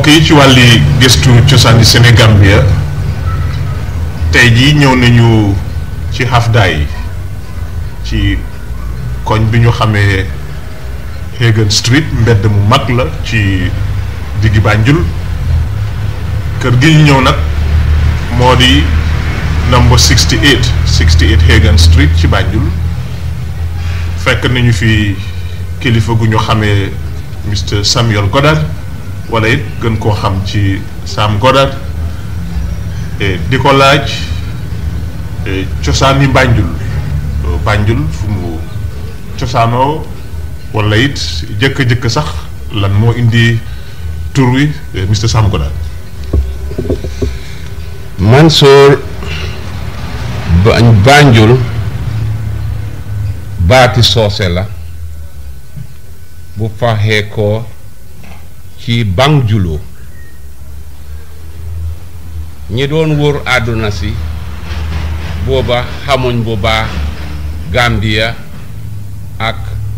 yi ci wàlli gëstu cosaani Sénégambia tey jii ñëw nañu ci Hafdaay ci koñ bi ñu xamee Hagan Street mbedd mu mag la ci diggi Banjul kër gi ñu ñëw nag moo di number 68 68 Hagan Street ci Banjul fekk nañu fi kilifa gu ñu xamee Mr Samuel Goddard wala it gën koo xam ci Sam Goddard di ko laaj cosaani Banjul Banjul fu mu cosaanoo wala it jëkk-jëkk sax lan moo indi tur wi Mr Sam Goddard Mansour Banjul baati soose la bu faxee ko ci Banjulu ñi doon wër àdduna si booba xamuñ bu baax Gambia ak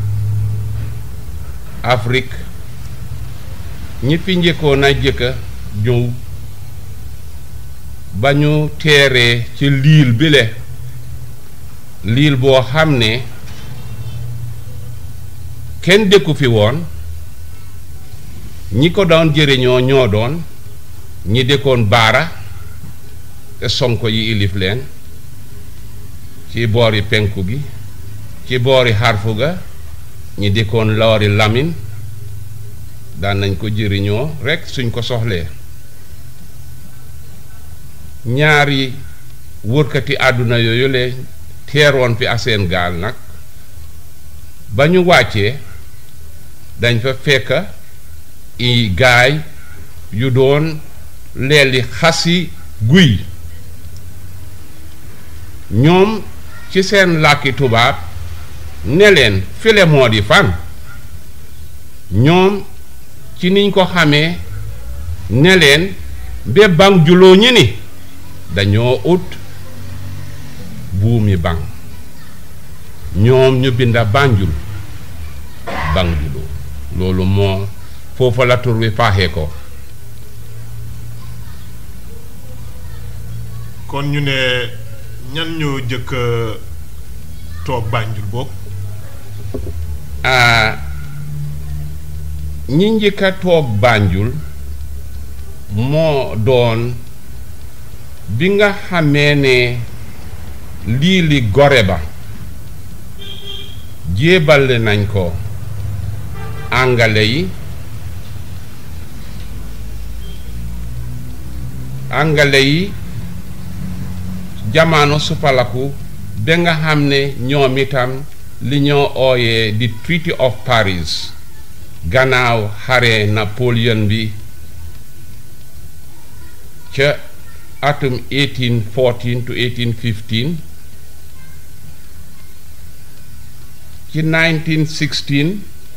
Afrique ñi fi njëkkoon a jëkka ñëw ba ñu teeree ci liil bile liil boo xam ne kenn dëkku fi woon ñi ko doon jëriñoo ñoo doon ñi dëkkoon baara te sonko yi ilif leen ci boori penku gi ci boori xarfu ga ñi dëkkoon loori lamin daan nañ ko jëriñoo rekk suñ ko soxlee ñaari wërkati àdduna yooyu le teeroon fi aseen gaal nag ba ñu wàccee dañ fa fekk i gaay yu doon leeli xasi guy ñoom ci seen làkki tubaab ne leen file moo di fan ñoom ci niñ ko xamee ne leen be bang juloo ñi ni dañoo ut buumi bang ñoom ñu binda Banjul Banjulu loolu moo foofa la tur wi faaxee ko kon ñu ne ñan ñoo jëkk toog Banjul boobu ñi njëkk a toog Banjul moo doon bi nga xamee ne lii li gore ba jébale nañ ko angale yi angale yi jamaano suppalaku ba nga xam ne ñoom itam li ñoo ooyee di Treaty of Paris gannaaw xare Napoléon bi ca atum 1814 to 1815 ci 1916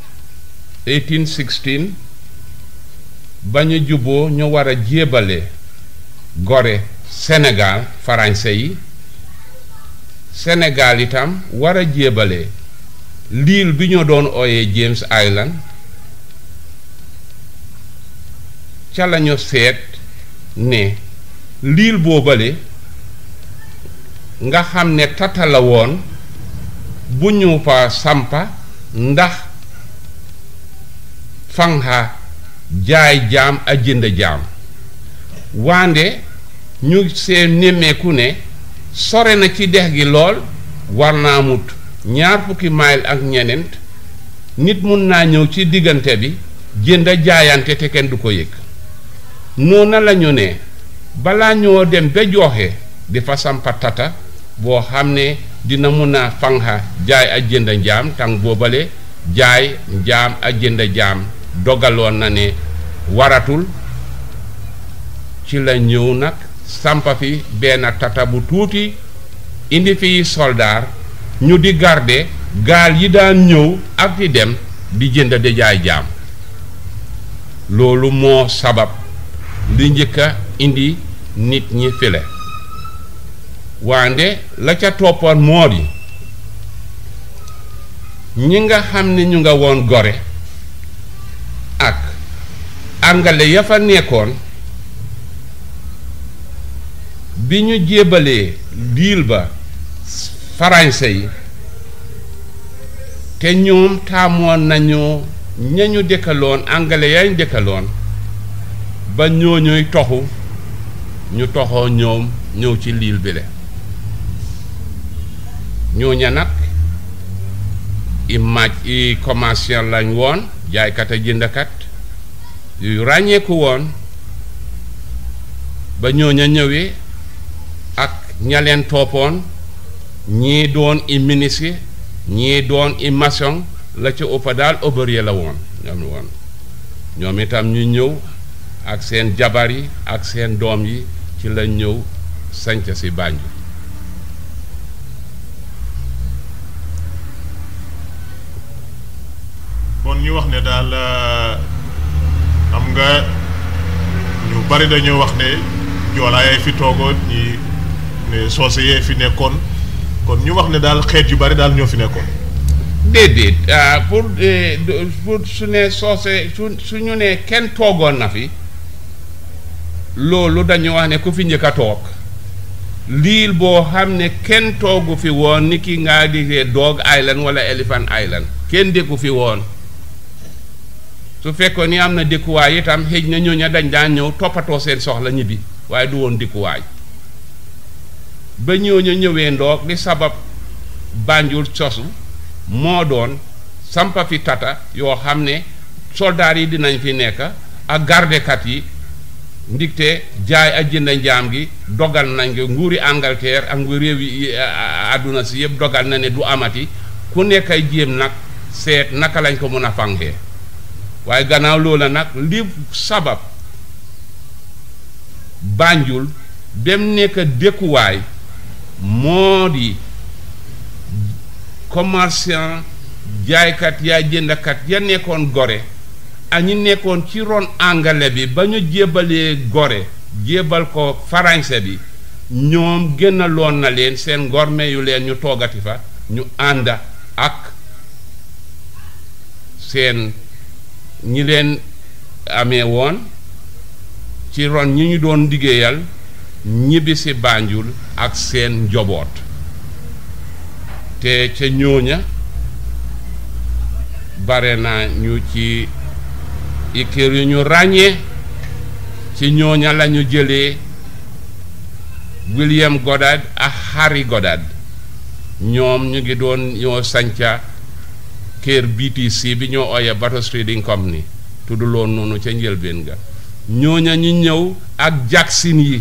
1816 ba ñu juboo ñu war a jébale gore Sénégal français yi Sénégal itam war a jébale l'île bi ñu doon ooyee James Island ca lañu seet ne l'île boobale nga xam ne tata la woon bu ñu fa sampa ndax fanxa jaay jaam a jënd jaam wande ñu seen nemmeeku ne sore na ci dex gi lool war naa mut ñaar fukki mayil ak ñeneent nit mun naa ñëw ci diggante bi jënd jaayante te kenn du ko yëg noona lañu ne balaa ñoo dem ba joxe di fa sampa tata boo xam ne dina mun a fanxa jaay a jënd njaam tàng boobale jaay njaam a jënd jaam dogaloon na ne waratul ci la ñëw nag sampa fi benn tata bu tuuti indi fi soldaar ñu di garde gaal yi daan ñëw ak di dem di jënd di jaay jaam loolu moo sabab li njëkk a indi nit ñi file wande la ca toppoon moo di ñi nga xam ne ñu nga woon gore ak angale ya fa nekkoon bi ñu jébalee diil ba farañse yi te ñoom taamoon nañu ñañu dëkkaloon angale yañ dëkkaloon ba ñooñuy toxu ñu toxoo ñoom ñëw ci liil bi le ñooña nag i maaj i commercial lañ woon jaaykat a jëndkat yu ràññeeku woon ba ñooña ñëwee ak ña leen toppoon ñii doon i ministre ñii doon i maçon la ca ëpp daal ouvrier la woon ñoom woon ñoom itam ñu ñëw ak seen jabar yi ak seen doom yi ci la ñëw sanc si Banjul bon ñu wax ne daal xam nga ñu bari dañoo wax ne joolaa yee fi toogoon ñi ne soose yee fi nekkoon kon ñu wax ne daal xeet yu bari daal ñoo fi nekkoon déedéet ah, pour eh, de- pour su ne soose su su ñu ne kenn toogoon na fi loolu dañu wax ne ku fi njëkk a toog liil boo xam ne kenn toogu fi woon ni ki nga digee Dog Island wala Elephant Island kenn dëkku fi woon su fekkoon ni am na dëkkuwaay itam xëj na ñooña dañ daan ñëw toppatoo seen soxla ñibbi waaye du woon dëkkuwaay ba ñooña ñëwee ndoog li sabab Banjul sosu moo doon sampa fi tata yoo xam ne soldaar yi dinañ fi nekk ak gardekat yi ndigte jaay ak jënd njaam gi dogal nañ ko nguuri Angleterre ak ngu réew yi àdduna si yëpp dogal na ne du amati ku nekk ay jéem nag seet naka lañ ko mën a fangee waaye gannaaw loola nag li sabab Banjul dem nekk dëkkuwaay moo di commerçant jaaykat yaa jëndkat ya nekkoon gore ak ñi nekkoon ci ron angale bi ba ñu jébalee gore jébal ko farañse bi ñoom génnaloon na leen seen ngorme yu leen ñu toogati fa ñu ànd ak seen ñi leen amee woon ci ron ñi ñu doon liggéeyal ñibbi si Banjul ak seen njoboot te ca ñooña bare na ñu ci i kër yu ñu ràññee ci ñooña la ñu jëlee William Goddard ak Harry Goddard ñoom ñu ngi doon ñoo sanca kër BTC bi ñoo ooye Batos Trading Company tudduloon noonu ca njëlbeen ga ñooña ñu ñëw ak Jackson yi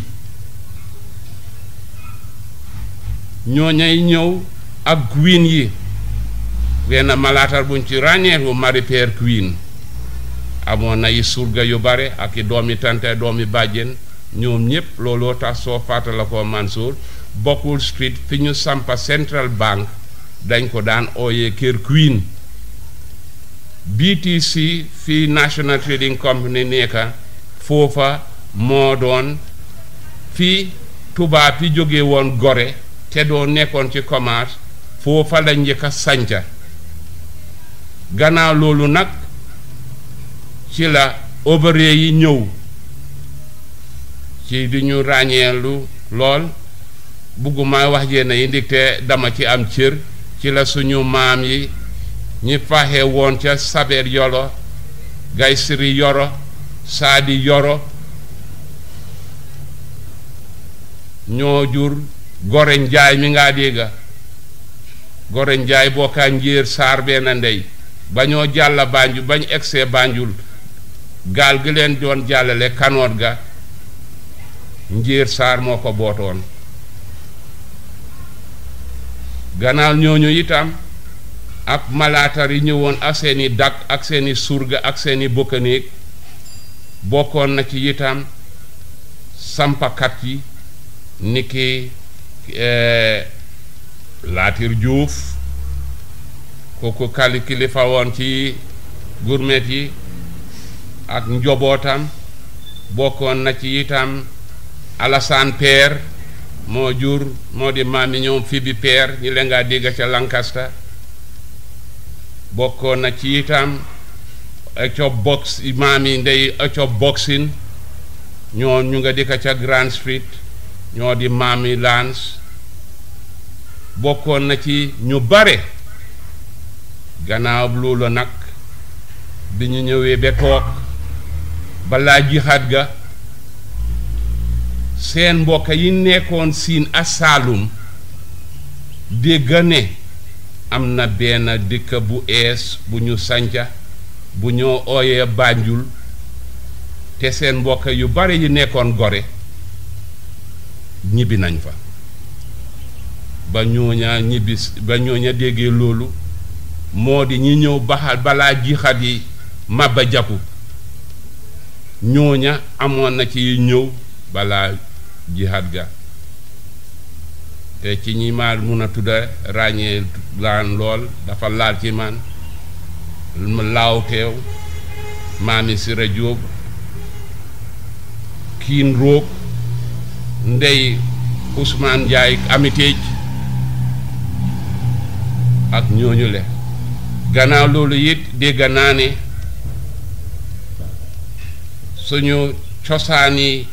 ñooñay ñëw ak Queen yi wenn malaatar buñ ci ràññeeku Marie Pierre Queen amoon na yi surga yu bare ak i doomi tante doomi bàjjen ñoom ñëpp looloo tax soo fàttala ko Mansour bokkul street fi ñu sampa Central Bank dañ ko daan ooyee kër Queen BTC fii National Trading Company nekka foofa moo doon fii tubaab yi jóge woon gore te doo nekkoon ci commerce foofa la njëkk a sanca gannaaw loolu nag ci la ouvrier yi ñëw ci di ñu ràññeelu lool bugguma wax jénn yi ndigte dama ci am cër ci la suñu maam yi ñi faxe woon ca sabeer yoro gay siri yoro saadi yoro ñoo jur gore njaay mi ngaa dégga gore njaay bokkaa njéer saar benn ndey ba ñoo jàlla Banjul bañ egsee Banjul gaal gi leen doon jàllale kanoot ga njéer saar moo ko bootoon gannaaw ñooñu itam ak malaatar yi ñëwoon ak seeni dak ak seeni surga ak seeni bokkanéeg bokkoon na ci itam sampakat yi niki Laatir Juuf kooku kali kilifa woon ci gurmet yi ak njobootam bokkoon na ci itam Alassane Peer moo jur moo di maam yi ñoom fi bi Peer ñi leen ngaa dégg ca Lancaster bokkoon na ci itam eco box maam yi ndey eco boxing ñoo ñu nga dikka ca Grand Street ñoo di maam yi Lance bokkoon na ci ñu bare gannaaw loolu nag bi ñu ñëwee ba toog balaa jixaat ga seen mbokk yi nekkoon siin asaalum dégg ne am na benn dëkk bu ees bu ñu sanca bu ñoo ooyee Banjul te seen mbokk yu bare yi nekkoon gore ñibbi nañ fa ba ñooña ñibbi ba ñooña déggee loolu moo di ñi ñëw baxal balaa jixat yi mabba jaku ñooña amoon na ci ñëw balaa jihad ga te ci ñi ma mun a tudda ràññee laan lool dafa laal ci man laaw teew maami Sira Jóob kiin róog ndey Ousmane Njaay amiteej ak ñooñu le gannaaw loolu it dégg naa ne suñu cosaani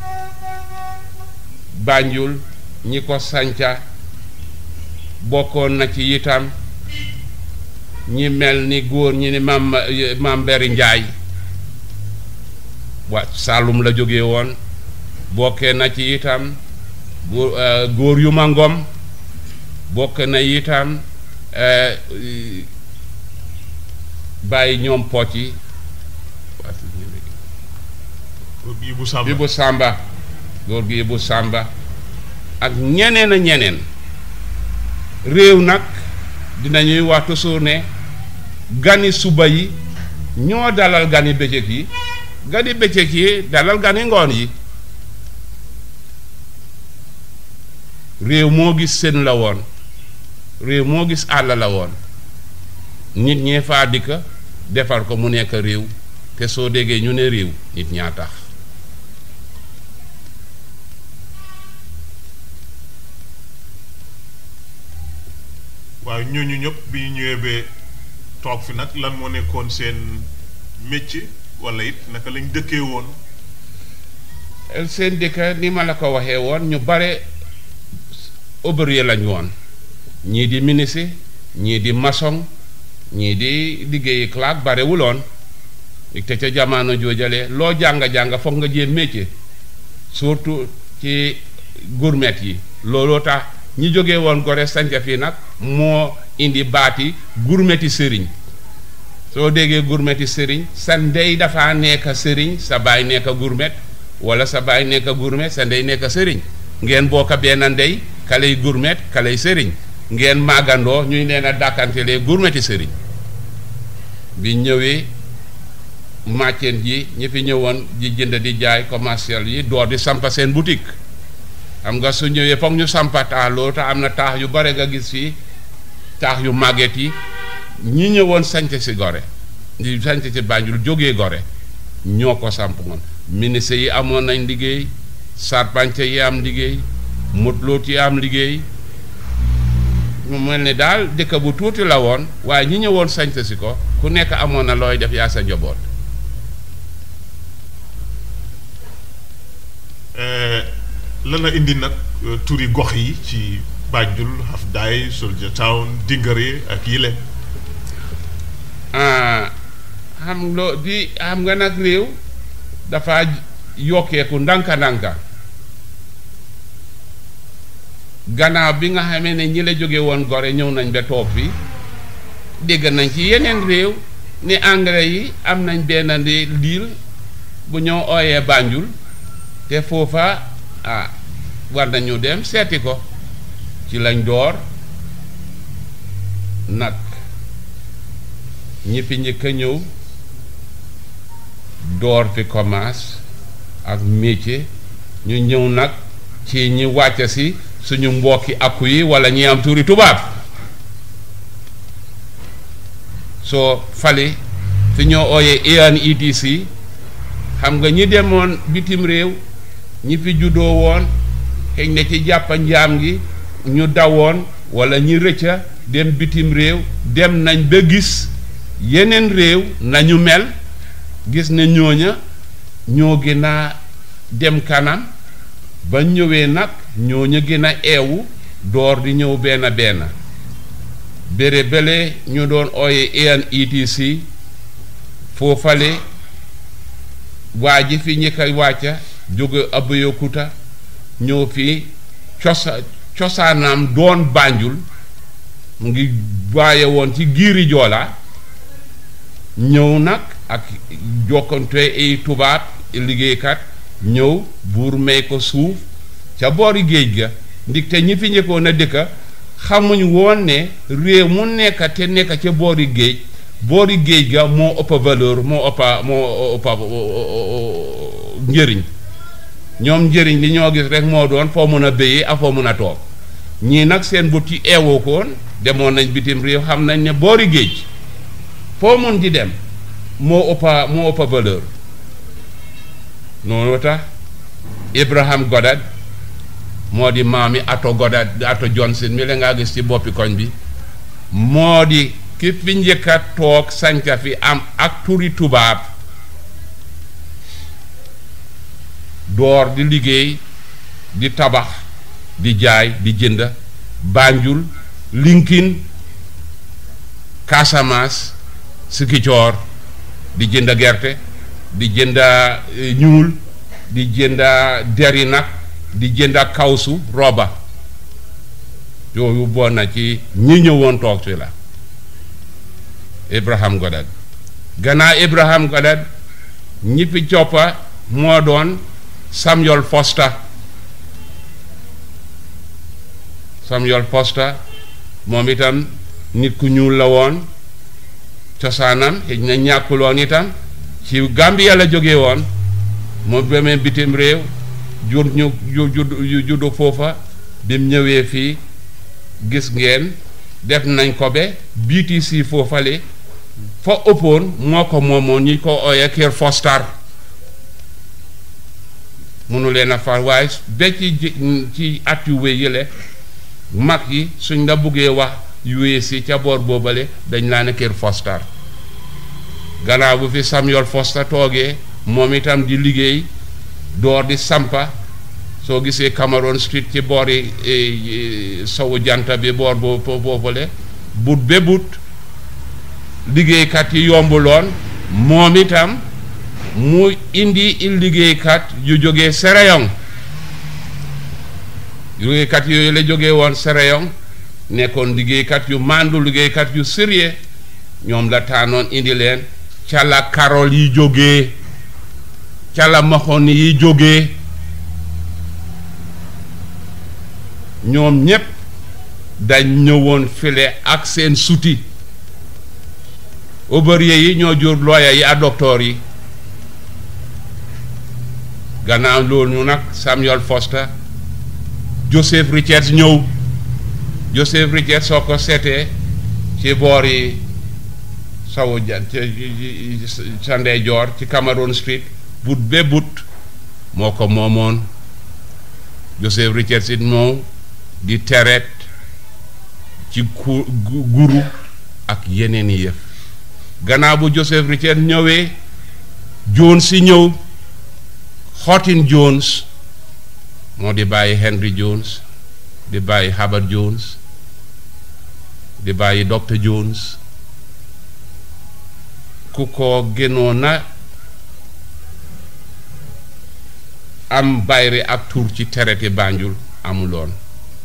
Banjul ñi ko sanca bokkoon na ci itam ñi mel ni góor ñi ni mam mam Beri Njaay wa Saalum la jóge woon bokkee na ci itam góor góor yu ma ngom bokk na itam bàyyi ñoom poot yi Ibu Samba Ibu Samba góor gi Ibu Samba ak ñeneen a ñeneen réew nag dinañuy wax toujours ne gani suba yi ñoo dalal gani bëccëg yi gani bëccëg yi dalal gani ngoon yi réew moo gis seen la woon réew moo gis àll la woon nit ñee faa dikka defar ko mu nekk réew te soo déggee ñu ne réew nit ñaa tax waaw ñooñu ñëpp bi ñu ñëwee ba toog fi nag lan moo nekkoon seen métier wala it naka lañ dëkkee woon seen dëkk ni ma la ko waxee woon ñu bare ouvrier lañ woon ñii di ministre ñii di maçon ñii di liggéeyi claque barewuloon te ca jamono joojale loo jàng-jàng foog nga jéem métier surtout ci gourmet yi looloo tax ñi jógee woon gore sanca fii nag moo indi baati gourmeti sëriñ soo déggee gourmeti sëriñ sa ndey dafa nekk sëriñ sa baay nekk gourmet wala sa baay nekk gourmet sa ndey nekk sëriñ ngeen bokk benn ndey kaley gourmet kaley sëriñ ngeen màggandoo ñuy leen a dàkkantelee gourmeti sëriñ bi ñëwee màcceen ji ñi fi ñëwoon di jënd di jaay commercial yi door di sampa seen boutique xam nga su ñëwee foog ñu sampa taax loolu tax am na taax yu bare nga gis fii taax yu màgget yi ñi ñëwoon sanc si gore di sanc si Banjul jógee gore ñoo ko samp moon ministre yi amoon nañ liggéey sarpance yi am liggéey mutloot yi am liggéey mu mel ni daal dëkk bu tuuti la woon waaye ñi ñëwoon sanc si ko ku nekk amoon na looy def yaa sa njaboot lan la indi nag turi gox yi ci Banjul Hafdaay Soldier Town Dingare ak yile xam loo di xam nga nag réew dafa yokkeeku ndànka ndànka gannaaw bi nga xamee ne ñi la jóge woon gore ñëw nañ ba toog fi dégg nañ ci yeneen réew ni anglais yi am nañ benn di liil bu ñoo ooyee Banjul te foofa ah war nañu dem seeti ko ci lañ door nag ñi fi njëkk a ñëw door fi commence ak métier ñu ñëw nag ci ñi wàcc si suñu mbokki akku yi wala ñi am tuuri tubaab soo fali fi ñoo ooyee ANETC xam nga ñi demoon bitim réew ñi fi juddoo woon xëy na ci jàppa njaam gi ñu dawoon wala ñi rëcca dem bitim réew dem nañ ba gis yeneen réew nañu mel gis ne ñooña ñoo gën a dem kanam ba ñëwee nag ñooña gën a eewu door di ñëw benn benn bére bele ñu doon ooye ANETC foofale waa ji fi ñi koy wàcca jóge Abeokuta ñëw fi cosa cosaanam doon Banjul mu ngi waaye woon ci giiri joola ñëw nag ak jokkante ay tubaab liggéeykat ñëw buur may ko suuf ca boori géej ga ndigte ñi fi njëkkoon a dëkka xamuñ woon ne réew mu nekk te nekk ca boori géej boori géej ga moo ëpp valeur moo ëppa moo ëppa njëriñ ñoom njëriñ li ñoo gis rek moo doon foo mën a béyee ak foo mën a toog ñii nag seen but yi eewoo koon demoon nañ bitim réew xam nañ ne boori géej foo mun di dem moo ëppa moo ëppa valeur noonu tax Abraham Goddard moo di maami Ato Goddard Ato Johnson mi la ngaa gis ci boppi koñ bi moo di ki fi njëkk a toog sanca fi am ak turi tubaab door di liggéey di tabax di jaay di jënd Banjul Lincoln Casamance Sikicoor di jënd gerte di jënd ñuul di jënd deri nag di jënd kawsu roba yooyu bon na ci ñi ñëwoon toog si la Abraham Goddard gannaaw Abraham Goddard ñi fi coppa moo doon Samuel Foster Samuel Foster moom itam nit ku ñuul la woon cosaanam xëj na ñàkkuloon itam ci Gambia la jóge woon moom demee bitim réew jur ñu ju juddu foofa bim ñëwee fii gis ngeen def nañ ko be BTC foofale fa ëppoon moo ko moomoon ñi ko ooyee Kër Foster munu leen a far waaye ba ci ci at yu wéy yële mag yi suñ la buggee wax yu si ca boor boobale dañ laa ne Kër Foster gannaaw bu fi Samuel Foster toogee moom itam di liggéey door di sampa soo gisee Cameroon Street ci boori sowu janta bi boor boobu boobale but be but liggéeykat yi yombuloon moom itam mu indi il liggéeykat yu jógee Sereyong liggéeykat yooyu la jógee woon Sereyong nekkoon liggéeykat yu màndu liggéeykat yu sérieux ñoom la taanoon indi leen ca la Karol yi jógee ca la Mahoni yi jógee ñoom ñépp dañ ñëwoon file ak seen suti ouvrier yi ñoo jur lawyer yi ak docteur yi gannaaw loolu ñu nag Samuel Foster Joseph Richards ñëw Joseph Richards soo ko seetee ci boor yi sawu jan sa ndeyjoor ci Cameroon Street but be but moo ko moomoon Joseph Richards it moo di tereet ci ku guru ak yeneen i yëf gannaaw bu Joseph Richards ñëwee Jones si ñëw Houghton Jones moo di bàyyi Henry Jones di bàyyi Herbert Jones di bàyyi Dr Jones ku ko gënoon na am bayre ak tur ci tereti Banjul amuloon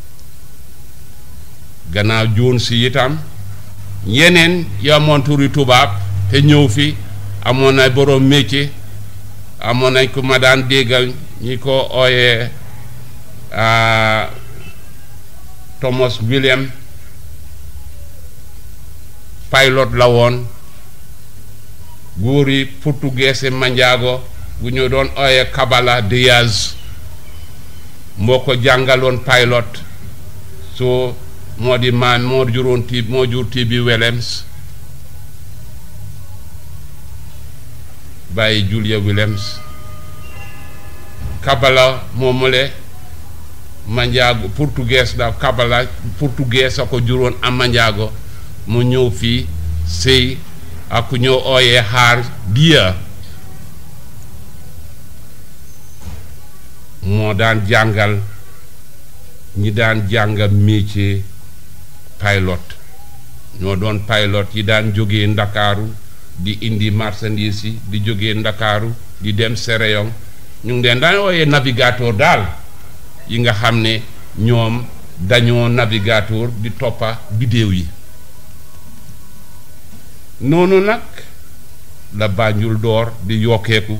gannaaw joon si itam yeneen yu amoon turi tubaab te ñëw fi amoon na borom métier amoon nañ ku ma daan déggal ñi ko ooyee Thomas William pilot la woon góor yi portugais manjaago bu ñu doon ooyee Cabala Diaz moo ko jàngaloon pilot so moo di maam moo juróon ti moo jur ti bi Williams bàyyi Julia Williams Cabala moomule manjaago portugais da Cabala portugais a ko juróon am manjaago mu ñëw fii sëy ak ku ñoo ooyee xaar diya moo daan jàngal ñi daan jàngal métier pilot ñoo doon pilot yi daan jógee ndakaaru di indi marchandise yi di jógee ndakaaru di dem Séréyong ñu ngi leen daan ooyee navigateur daal yi nga xam ne ñoom dañoo navigateur di toppa bidéew yi noonu nag la Banjul door di yokkeeku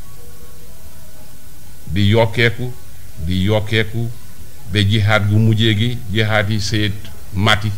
di yokkeeku di yokkeeku ba jihaat gu mujjee gi jihaat yi seet mati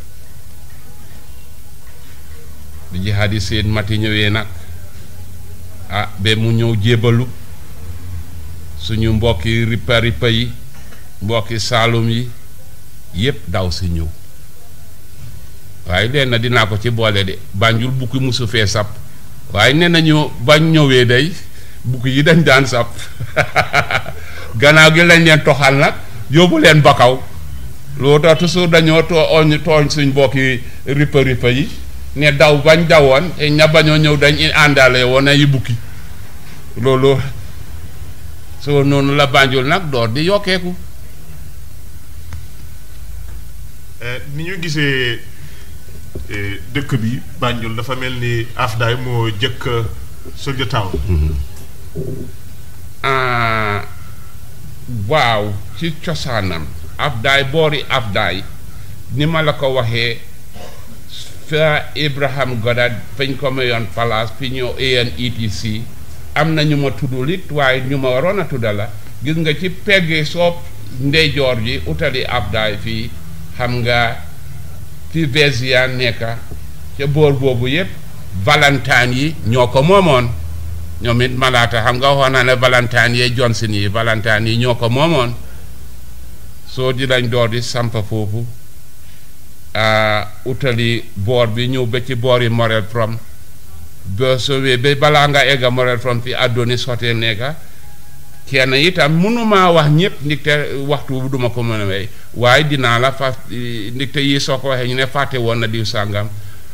bi jihaat yi seet mati ñëwee nag ah ba mu ñëw jébalu suñu mbokki rippa rippa yi mbokki saalum yi yépp daw si ñëw waaye leen na dinaa ko ci boole de Banjul bukki musu fee sap waaye nee nañu bañ ñëwee day bukki yi dañ daan sap gannaaw gi lañ leen toxal nag yóbbu leen bakaw loolu tax toujours dañoo tooñ tooñ suñ mbokki rippa rippa yi ne daw bañ dawoon te ña bañoo ñëw dañ àndaale woon ay bukki loolu soo noonu la Banjul nag door di yokkeeku ni ñu gisee dëkk bi Banjul dafa mel ni Afdaay moo jëkk Soldier Town waaw ci cosaanam Afdaay boori Afdaay ni ma la ko waxee fa Ibrahim Goddard fañ ko mayoon palaas fi ñëw ANETC am na ñu ma tuddul it waaye ñu ma waroon a tudda la gis nga ci peggi soob ndeyjoor ji utali Afdaay fii xam nga fi Vezia nekka ca boor boobu yépp Valentine yi ñoo ko moomoon ñoom it malaata xam nga waxoon naa ne Valentine yee Johnson yi Valentine yi ñoo ko moomoon soo di lañ door di sampa foofu utali boor bi ñëw ba ci boori Morel Prom ba sowee ba balaa nga egga Morel Prom fi Adonis Hotel nekka kenn itam mënumaa wax ñëpp ndigte waxtu bu duma ko mën a wey waaye dinaa la fa ndigte yi soo ko waxee ñu ne fàtte woon na diw sàngam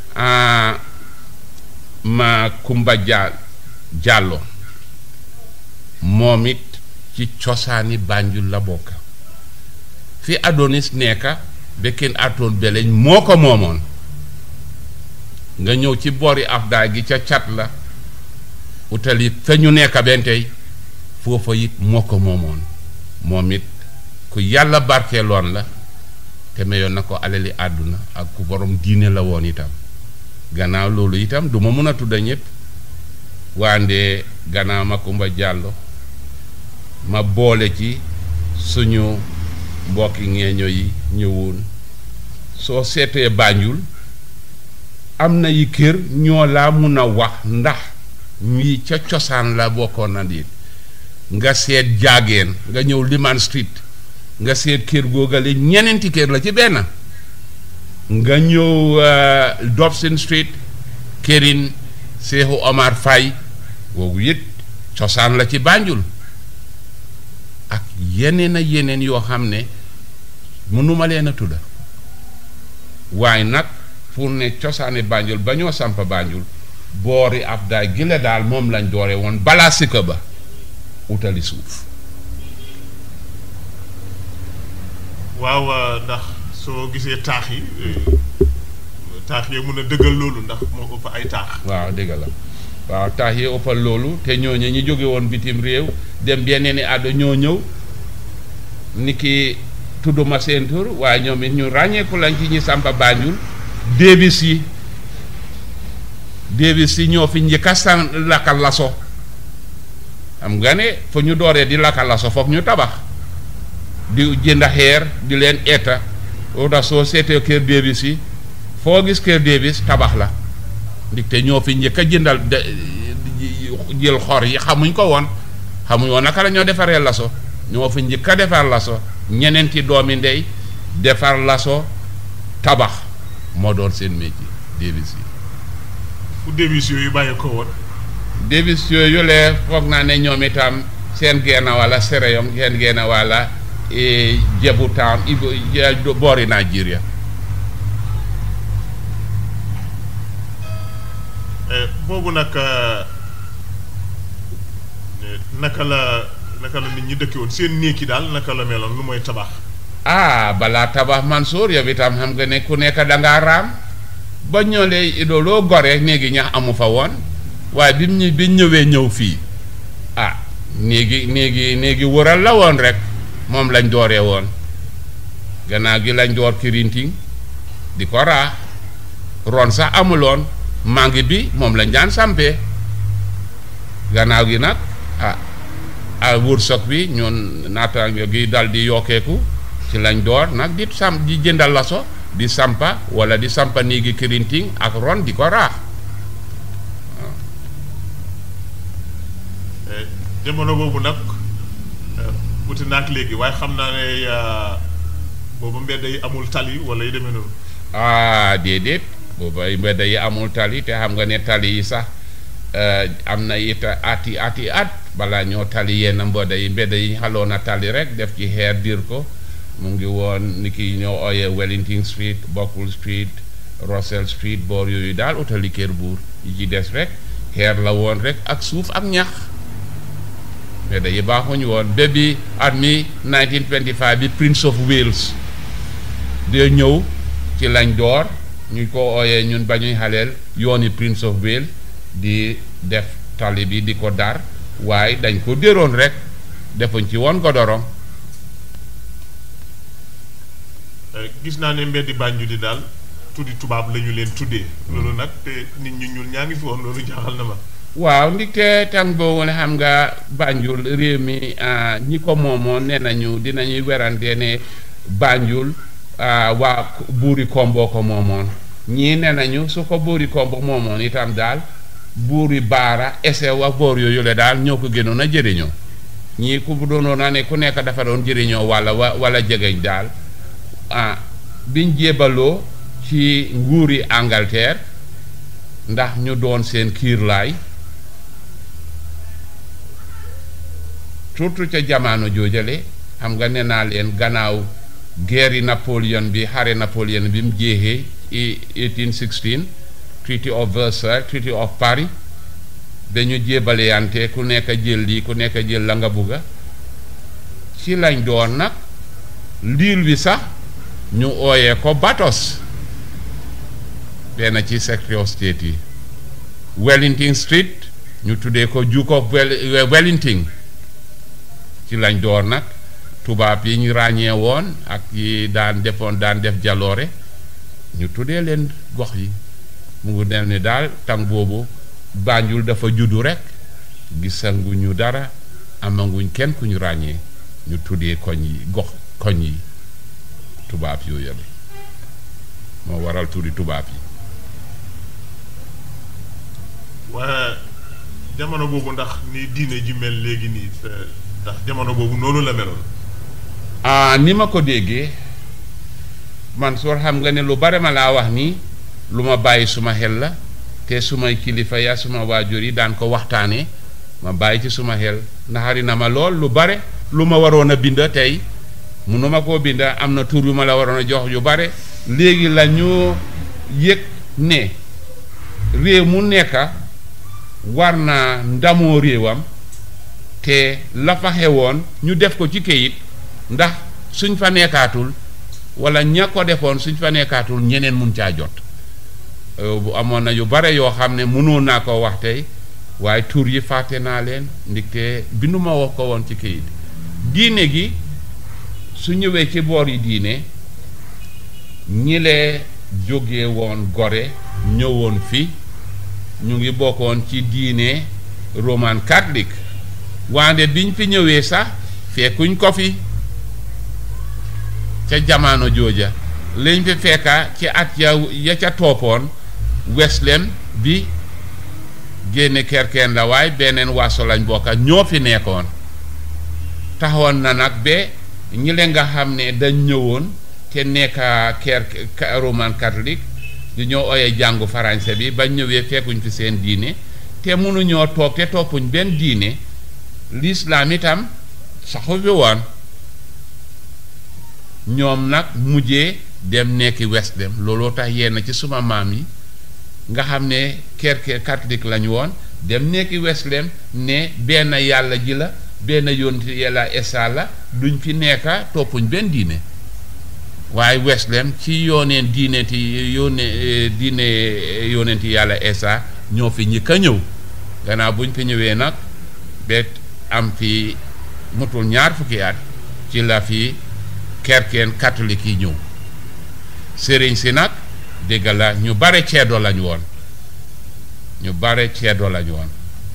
ma Kumba Dia Jàllo moom it ci cosaani Banjul la bokk fi Adonis nekka ba kenn atoon beleñ moo ko moomoon nga ñëw ci boori Afdaay gi ca cat la utali fa ñu nekka benn tey foofa it moo ko moomoon moom it ku yàlla barkeeloon la te mayoon na ko alali àdduna ak ku borom diine la woon itam gannaaw loolu itam du ma mën a tudda ñëpp waande gannaaw ma Kumba Jàllo ma boole ci suñu mbokki ngeeño yi ñëwoon soo seetee Banjul am na yi kër ñoo laa mun a wax ndax ñii ca cosaan la bokkoon na di nga seet jaageen nga ñëw Liman Street nga seet kër googale ñeneenti kër la ci benn nga ñëw Dobson Street kërin Seexu Omar Faye googu it cosaan la ci Banjul ak yeneen a yeneen yoo xam ne mënuma leen a tudda waaye nag pour ne cosaani Banjul ba ñoo samp Banjul boori Afdaay gi la daal moom lañ doore woon balaa sikka ba utali suuf waaw ndax soo gisee taax yi taax yi mën a dëggal loolu ndax moo ëpp ay taax waaw dëgg la waaw taax yi ëppal loolu te ñooñu ñi jóge woon bitim réew dem yeneen i àddo ñoo ñëw ni ki tudduma seen tur waaye ñoom it ñu ràññeeku lañ ci ñi sampa Banjul Davis yi Davis yi ñoo fi njëkka san lakka laso xam nga ne fa ñu dooree di lakka laso foog ñu tabax di jënd xeer di leen eta oo tax soo seetee kër Davis yi foo gis kër Davis tabax la ndaxte ñoo fi njëkk a jëndal jël xor yi xamuñ ko woon xamuñ woon naka la ñoo defaree laso ñoo fi njëkk a defar laso ñeneenti doomi ndey defar laso tabax moo doon seen métier Davis yi fu Davis yooyu bàyyi ko woon Davis yooyu lee foog naa ne ñoom itam seen geena wala Séréyong seen geena wala Jebu Town boori Nigeria boobu nag naka la naka la nit ñi dëkke woon seen néeg yi daal naka la meloon lu mooy tabax ah balaa tabax Mansour yow itam xam nga ne ku nekk dangaa raam ba ñëwee idoloo gore néegi ñax amu fa woon waaye bi mu bi ñëwee ñëw fii ah néegi néegi néegi wëral la woon rek moom lañ dooree woon gannaaw gi lañ door kirinting di ko raax ron sax amuloon mangi bi moom lañ daan sampee gannaaw gi nag ah a wërsëg bi ñun naataango gi dal di yokkeeku ci lañ door nag di sam di jëndal laso di sampa wala di sampa néegi kirinting ak ron di ko raax jamono boobu nag wuti naak léegi waaye xam naa ne boobu mbedd yi amul tali wala yu demee noonu ah déedéet booba mbedd yi amul tali te xam nga ne tali yi sax am na it ati ati at balaa ñoo tali yenn mbedd yi mbedd yi xaloon na tali rek def ci xeer diir ko mu ngi woon ni ki ñoo ooyee Wellington Street Buckle Street Russell Street boor yooyu daal utali kër buur yi ci des rek xeer la woon rek ak suuf ak ñax mbedd yi baaxuñu woon ba bi at mi 1925 bi Prince of Wales de ñëw ci lañ door ñu ko ooyee ñun ba ñuy xaleel yooni Prince of Wales di def tali bi di ko dar waaye dañ ko déroon rek defuñ ci woon godorong gis naa ne mbeddi Banjul di daal tuddi tubaab la ñu leen tuddee loolu nag te nit ñu ñuul ñaa ngi fi woon loolu jaaxal na ma waaw ndigte tàng boobu ne xam nga Banjul réew mi ñi ko moomoon nee nañu dinañuy werante ne Banjul waa buuri Kombo ko moomoon ñii nee nañu su ko buuri Kombo moomoon itam daal buuri Baara Esew ak boor yooyu la daal ñoo ko gënoon a jëriñoo ñii ku doonoon na ne ku nekk dafa doon jëriñoo walla walla jegeñ daal ah biñ jébaloo ci nguuri Angleterre ndax ñu doon seen kiirlaay surtout ca jamono joojale xam nga nee naa leen gannaaw guerre Napoléon bi xare Napoléon bi mu jeexee 1816 Treaty of Versailles Treaty of Paris dañu jébaleyante ku nekk jël lii ku nekk jël la nga bugga ci lañ doon nag liil bi sax ñu ooyee ko Batos benn ci secretary of state yi Wellington Street ñu tuddee ko Duke of Wellington ci lañ door nag tubaab yi ñu ràññee woon ak yi daan defoon daan def jaloore ñu tuddee leen gox yi mu ngi mel ni daal tàng boobu Banjul dafa juddu rek gisanguñu dara amanguñ kenn ku ñu ràññee ñu tuddee koñ yi gox koñ yi tubaab yooyu la moo waral turi tubaab yi waaye jamono boobu ndax ni diine ji mel léegi nii ndax jamono boobu noonu la meloon ah ni ma ko déggee man soo xam nga ne lu bare ma laa wax nii lu ma bàyyi suma xel la te sumay kilifa ya suma waajur yi daan ko waxtaanee ma bàyyi ci suma xel naxari na ma lool lu bare lu ma waroon a bind tey munu ma koo bind am na tur yu ma la waroon a jox yu bare léegi la ñu yëg ne réew mu nekka war naa ndamoo réewam te la fa xewoon ñu def ko ci kayit ndax suñ fa nekkaatul wala ña ko defoon suñ fa nekkaatul ñeneen mun caa jot bu amoon na yu bare yoo xam ne mënoon naa ko wax tey waaye tur yi fàtte naa leen ndigte binduma wax ko woon ci kayit diine gi su ñëwee ci boor yi diine ñi lee jóge woon gore ñëwoon fi ñu ngi bokkoon ci diine roman catholique wande biñ fi ñëwee sax fekkuñ ko fi ca jamono jooja lañ fi fekka ci at ya ya ca toppoon Weslem bi génne kerkeen la waaye beneen waaso lañ bokka ñoo fi nekkoon taxawoon na nag ba ñi leen nga xam ne dañ ñëwoon te nekka ker roman catholique di ñoo ooyee jàngu français bi bañ ñëwee fekkuñ fi seen diine te mënuñoo toog te toppuñ benn diine lislaam itam saxu fi woon ñoom nag mujjee dem nekki West dem looloo tax yenn ci suma maam yi nga xam ne kerke catholique lañu woon dem nekki Weslem ne benn yàlla ji la benn yonent yàlla esa la duñ fi nekka toppuñ benn diine waaye Weslem ci yooneen diine ti yónne diine yonenti yàlla esa ñoo fi ñi ka ñëw gannaaw buñ fi ñëwee nag bet am fi mutul ñaar fukki at ci la fi kerkeen catholique yi ñëw sëriñ si nag dégg la ñu bare ceedo lañu woon ñu bare ceedo lañu woon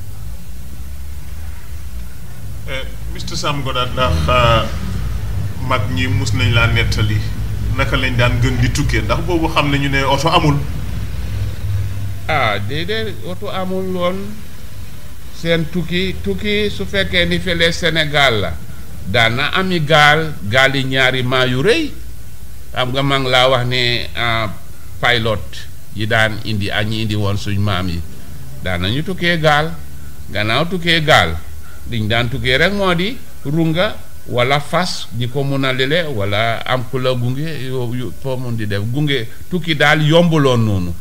Mr Sam Goddard ndax mag ñi mus nañ laa nettali naka lañ daan gën di tukkee ndax boobu xam nañu ne oto amul ah déedéet oto amul woon seen tukki tukki su fekkee ni fële Sénégal la daan na ami gaal gaal yi ñaari maa yu rëy xam nga maa ngi laa wax ne pilot yi daan indi ak ñi indi woon suñ maam yi daan nañu tukkee gaal gannaaw tukkee gaal liñ daan tukkee rek moo di runga wala fas ñi ko mun a lele wala am ku la gunge yo foo mun di def gunge tukki daal yombuloon noonu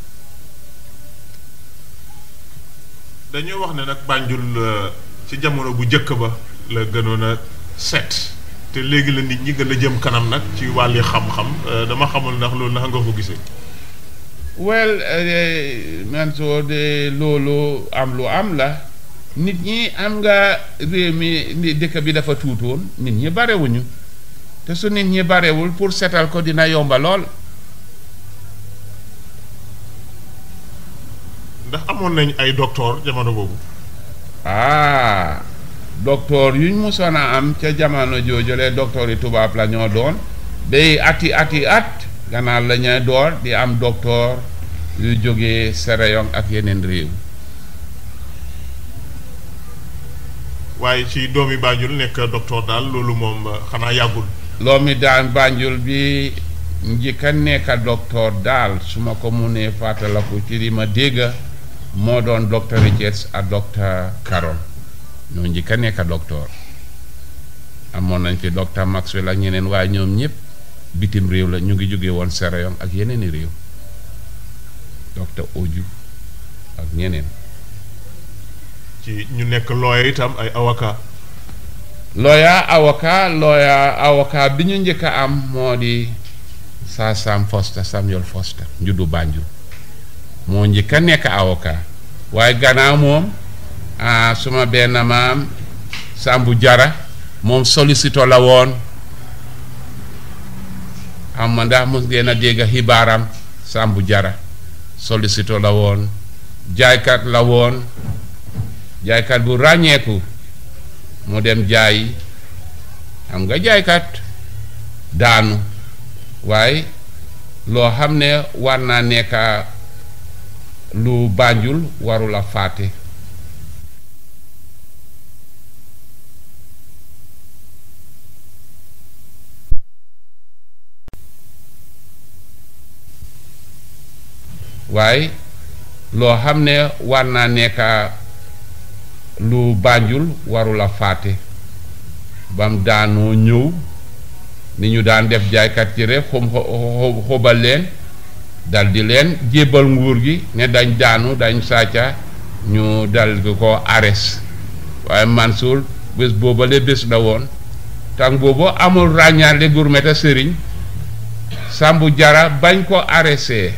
dañoo wax ne nag Banjul ci jamono bu njëkk ba la gënoon a set te léegi la nit ñi gën a jëm kanam nag ci wàlli xam-xam dama xamul ndax loolu naka nga ko gisee. well man soo de loolu am lu am la nit ñi am nga réew mi dëkk bi dafa tuutoon nit ñi barewuñu te su nit ñi barewul pour setal ko dina yomba lool. ndax amoon nañ ay docteur jamono boobu. ah docteur yuñ musoon a am ca jamono joojule docteur yi tubaab la ñoo doon bay ati ati at gannaaw la ñuy door di am docteur yu jógee Sierra ak yeneen réew. waaye ci doomi Banjul nekk docteur daal loolu moom xanaa yàggul. loomi daan Banjul bi njëkk a nekk docteur daal su ma ko munee fàttaliku ci li ma dégg. moo doon docteur Richards ak docteur Caron ñoo njëkk a nekk docteur amoon nañ fi docteur Maxwell ak ñeneen waaye ñoom ñëpp bitim réew la ñu ngi jóge woon Sierra ak yeneen i réew docteur Oju ak ñeneen. ci ñu nekk lawyer itam ay avocat. lawyer avocat lawyer avocat bi ñu njëkk a am moo di Sir Sam Foster Samuel Foster njuddu Banjul. moo njëkk a nekk avocat waaye gannaaw moom ah suma benn maam Sambu Jara moom solliciteur la woon xam ma ndax mos ngeen a dégg xibaaram Sambu Jara solliciteur la woon jaaykat la woon jaaykat bu ràññeeku mu dem jaay xam nga jaaykat daanu waaye loo xam ne war naa nekk lu Banjul warula fàtte waaye loo xam ne war naa nekk lu Banjul warula fàtte bam daanoo ñëw ni ñu daan def jaaykat ci rek xom xobal leen dal di leen jébbal nguur gi ne dañ daanu dañ sàcca ñu dal di ko ares waaye Mansour bés boobale bés la woon tàng boobu amul ràññaale gurmeta sëriñ Sambu Jara bañ ko arrêté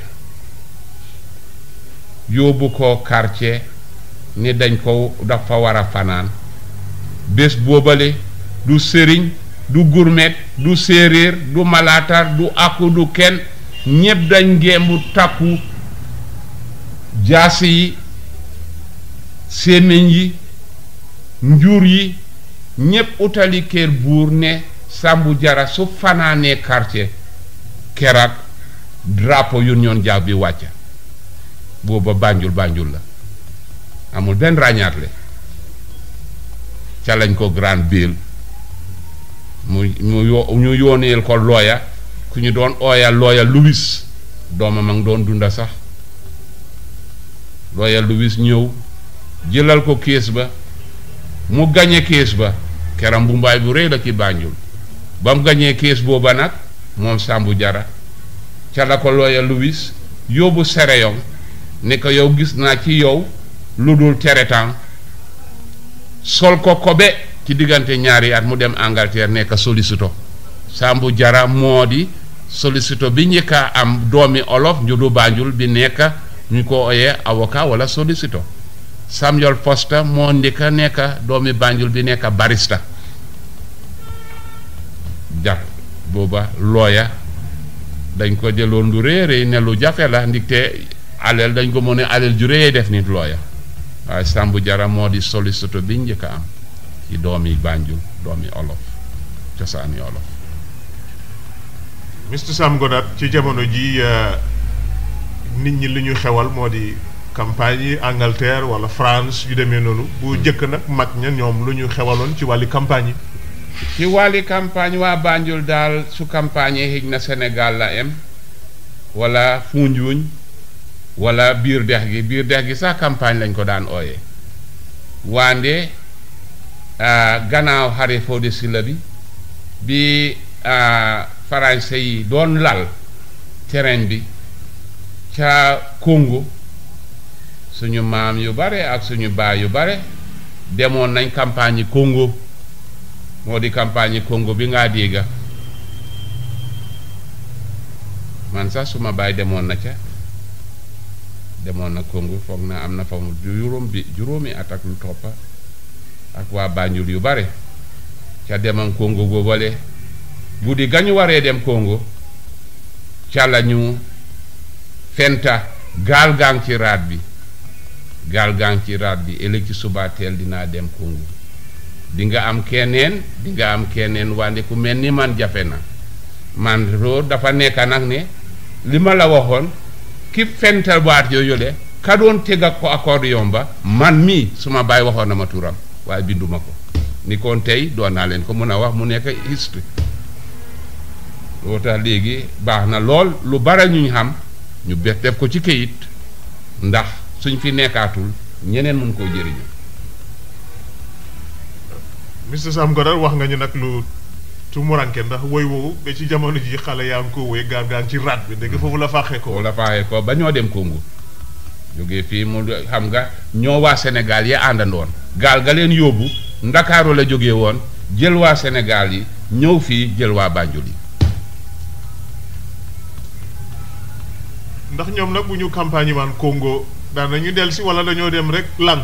yóbbu ko quartier ni dañ ko dafa war a fanaan bés boobale du sëriñ du gurmet du séeréer du malaatar du akku du kenn ñépp dañ ngembu takku jaasi yi sémmiñ yi njur yi ñépp utali kër buur ne Sambu Jara su fanaanee quartier kerak drapeau Union Jack bi wàcca booba Banjul Banjul la amul benn ràññaatle ca lañ ko grand bill mu mu yo ñu yooneel ko looya ku ñu doon ooya looya Louis doomam a ngi doon dunda sax looya Louis ñëw jëlal ko kees ba mu gañe kees ba keram bu mbaay bu rëy la ci Banjul ba mu gañee kees booba nag moom Sambu Jara ca la ko looya Louis yóbbu Sereyoŋ ne ko yow gis naa ci yow lu dul teretaan sol ko kobe ci diggante ñaari at mu dem Angleterre nekk sollicito Sambou Jara moo di sollicito bi njëkk a am doomi olof njudu Banjul bi nekk ñu ko oyee avocat wala sollicito Samuel Foster moo njëkk a nekk doomi Banjul bi nekk barista jar booba looya dañ ko jëloon lu rëy rëy ne lu jafe la ndigte aleel dañ ko mën a aleel ju rëy def nit looya waaye Sambou Jara moo di sollicito bi njëkk a am ci doomi Banjul doomi olof cosaani olof Mr Sam Goddard ci jamono ji nit ñi li ñu xewal moo di campagne yi Angleterre wala France yu demee noonu bu jëkk nag mag ña ñoom lu ñu xewaloon ci wàlli campagne yi ci wàlli campagne waa Banjul daal su campagne yi xëj na Sénégal la em wala Foundiougne wala biir dex gi biir dex gi sax campagne lañ ko daan ooyee wande gannaaw xare Fodé Silla bi bi français yi doon lal terrain bi ca Congo suñu maam yu bare ak suñu baay yu bare demoon nañ campagne yi Congo moo di campagne yi Congo bi ngaa dégga man sax suma baay demoon na ca demoon na Congo foog na am na fa mu juróom bi juróomi at ak lu toppa ak waa Banjul yu bare ca demam Congo boobale guddi gañu waree dem Congo ca la ñu fenta gaal gaang ci raat bi gaal gaang ci raat bi ëllëg ci suba teel dinaa dem Congo di nga am keneen di nga am keneen wande ku mel ni man jafe na man roo dafa nekk nag ne li ma la waxoon ki fental baat yooyu le ka doon teg ak ko accordion ba man mii suma baay waxoon na ma turam waaye binduma ko ni kon tey doon naa leen ko mën a wax mu nekk history loo tax léegi baax na lool lu bare ñu xam ñu bet def ko ci këyit ndax suñ fi nekkaatul ñeneen mun koo jëriñu Mr Sam Goddard wax nga ñu nag lu tumuranke ndax woy woowu ba ci jamono ji xale yaa ngi ko woy gaal gaa ngi ci raat bi ndeke foofu la faaxee ko la faaxee ko ba ñoo dem Congo jógee fii mu xam nga ñoo waa Sénégal yi àndandoon gaal ga leen yóbbu ndakaaru la jógee woon jël waa Sénégal yi ñëw fii jël waa Banjul yi ndax ñoom nag bu ñu campagne yi maan Congo daan nañu dellu si wala dañoo dem rek lang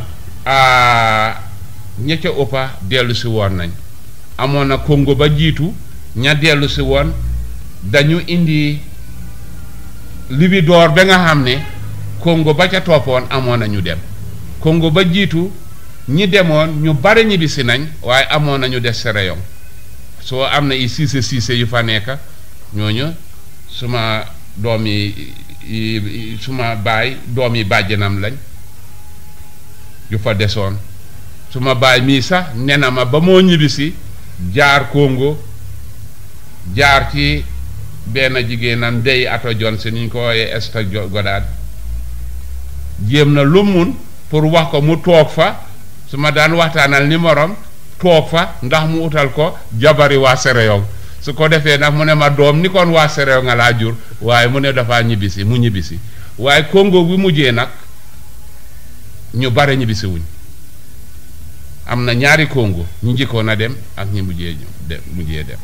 ña ca ëppa dellu si woon nañ amoon na Congo ba jiitu ña dellu si woon dañu indi libidoor ba nga xam ne Congo ba ca toppoon amoon na ñu dem Congo ba jiitu ñi demoon ñu bare ñibbisi nañ waaye amoon nañu des Sierra soo am na i siise siise yu fa nekk ñooñu suma doom yi suma baay doom yi bàjjanam lañ yu fa desoon suma baay mii sax ne na ma ba moo ñibbisi jaar Congo jaar ci benn jigéenam Ndeye Ato Johnson ñu ko wooyee Esther Goddard jéem na lu mun pour wax ko mu toog fa su ma daan waxtaanal ni morom toog fa ndax mu utal ko jabari waa Sierra su ko defee nag mu ne ma doom ni kon waa Sierra nga laa jur waaye mu ne dafa ñibbisi mu ñibbisi waaye Congo bi mujjee nag ñu bare ñibbisi wuñ am na ñaari Congo ñu njëkkoon a dem ak ñi mujjee dem mujjee dem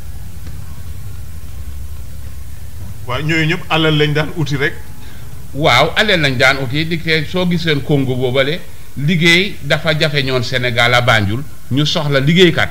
waaye ñooyu ñëpp alal lañ daan uti rek waaw alal lañ daan uti di ke soo giseen Congo boobale liggéey dafa jafe ñoon Sénégal a Banjul ñu soxla liggéeykat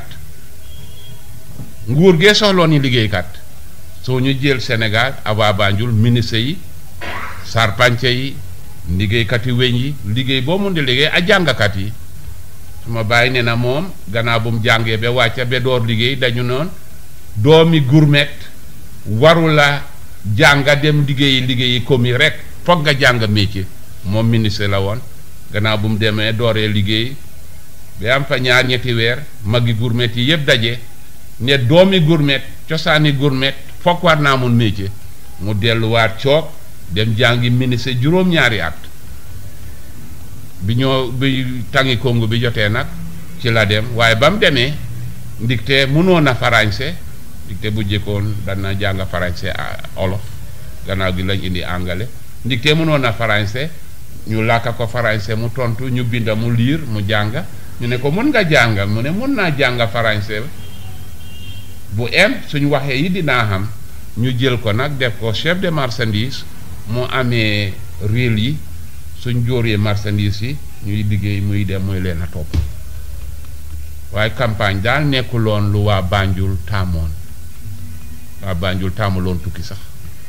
nguur gee soxloon ni liggéeykat soo ñu jël Sénégal ava Banjul ministre yi sarpance yi liggéeykat yi weñ yi liggéey boo mun di liggéey ak jàngkat yi suma bàyyi ne na moom gannaaw bu mu jàngee ba wàcca ba door liggéey dañu noon doomi gourmet warula jànga dem liggéeyi liggéeyi commis rek foog nga jàng métier moom ministre la woon gannaaw bu mu demee dooree liggéey ba am fa ñaar ñetti weer magi gourmet yi yëpp daje ne doomi gourmet cosaani gourmet foog war naa mun métier mu delluwaat coog dem jàngi ministre juróom-ñaari at bi ñoo bi tangi Congo bi jotee nag ci la dem waaye ba mu demee ndigte mënoon a farañse ndigte bu jëkkoon dana jàng farañse olof gannaaw gi lañ indi angale ndigte mënoon a farañse ñu làkka ko farañse mu tontu ñu binda mu liir mu jàng ñu ne ko mun nga jàng mu ne mun naa jàng farañse bu em suñu waxee yi dinaa xam ñu jël ko nag def ko chef de marchandise mu amee réel yi suñ jóoree marchandise yi ñuy liggéey muy dem muy leen a topp waaye campagne daal nekkuloon lu waa Banjul taamoon waa Banjul taamuloon tukki sax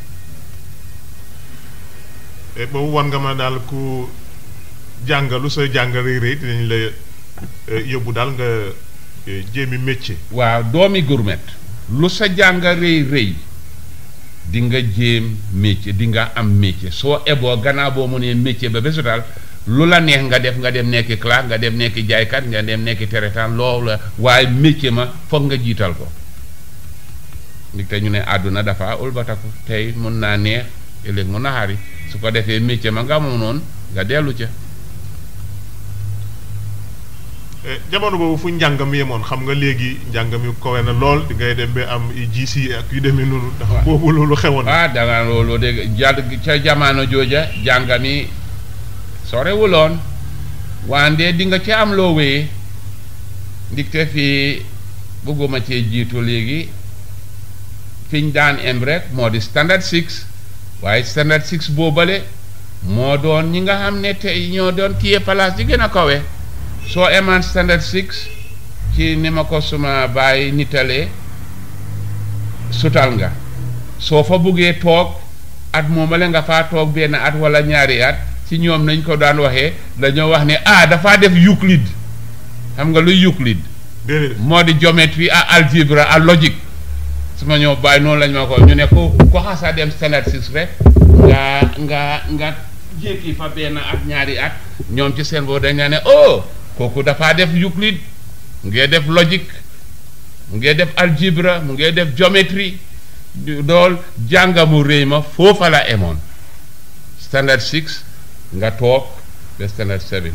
boobu wan nga ma daal ku jàngalu sa jàng rëy rëy dinañ la yóbbu daal nga jéemi métier. waaw doomi gourmet lu sa jàng rëy rëy di nga jéem métier di nga am métier soo eboo gannaaw boo mu nee métier ba bésu daal lu la neex nga def nga dem nekki clerc nga dem nekki jaaykat nga dem nekki teretaan loolu la waaye métier ma foog nga jiital ko ndig te ñu ne àdduna dafa ulbataku tey mun naa neex ëllëg mu naxari su ko defee métier ma nga moom noonu nga dellu ca jamono boobu fu njàng mi yemoon xam nga léegi njàng mi kowe na lool di ngay dem ba am GC ak yu demee noonu. ndax boobu loolu xewoon na. ah danga loolu dégg jàdd ca jamono jooja jàng mi sorewuloon wande di nga ci am loo wéyee ndigte fii bëgguma cee jiitu léegi fiñ daan em rek moo di standard six waaye standard six boobale moo doon ñi nga xam ne tey ñoo doon kiye place di gën a kawe soo emaan standard six ci ni ma ko suma bàyyi nitalee sutal nga soo fa buggee toog at moomale nga faa toog benn at wala ñaari at ci ñoom nañ ko daan waxee dañoo wax ne ah dafaa def Euclid xam nga luy Euclid moo di géométrie à algèbre à logique su ma ñëw bàyyi noonu lañ ma ko ñu ne ko ko xasa dem standard six rek nga nga nga jékki fa benn at ñaari at ñoom ci seen boobu dañ la ne oh kooku dafaa def Euclid mu ngee def logique mu ngee def algèbre mu ngee def géométrie dool jàngamu réy ma foofa la emoon standard six nga toog ba standard seven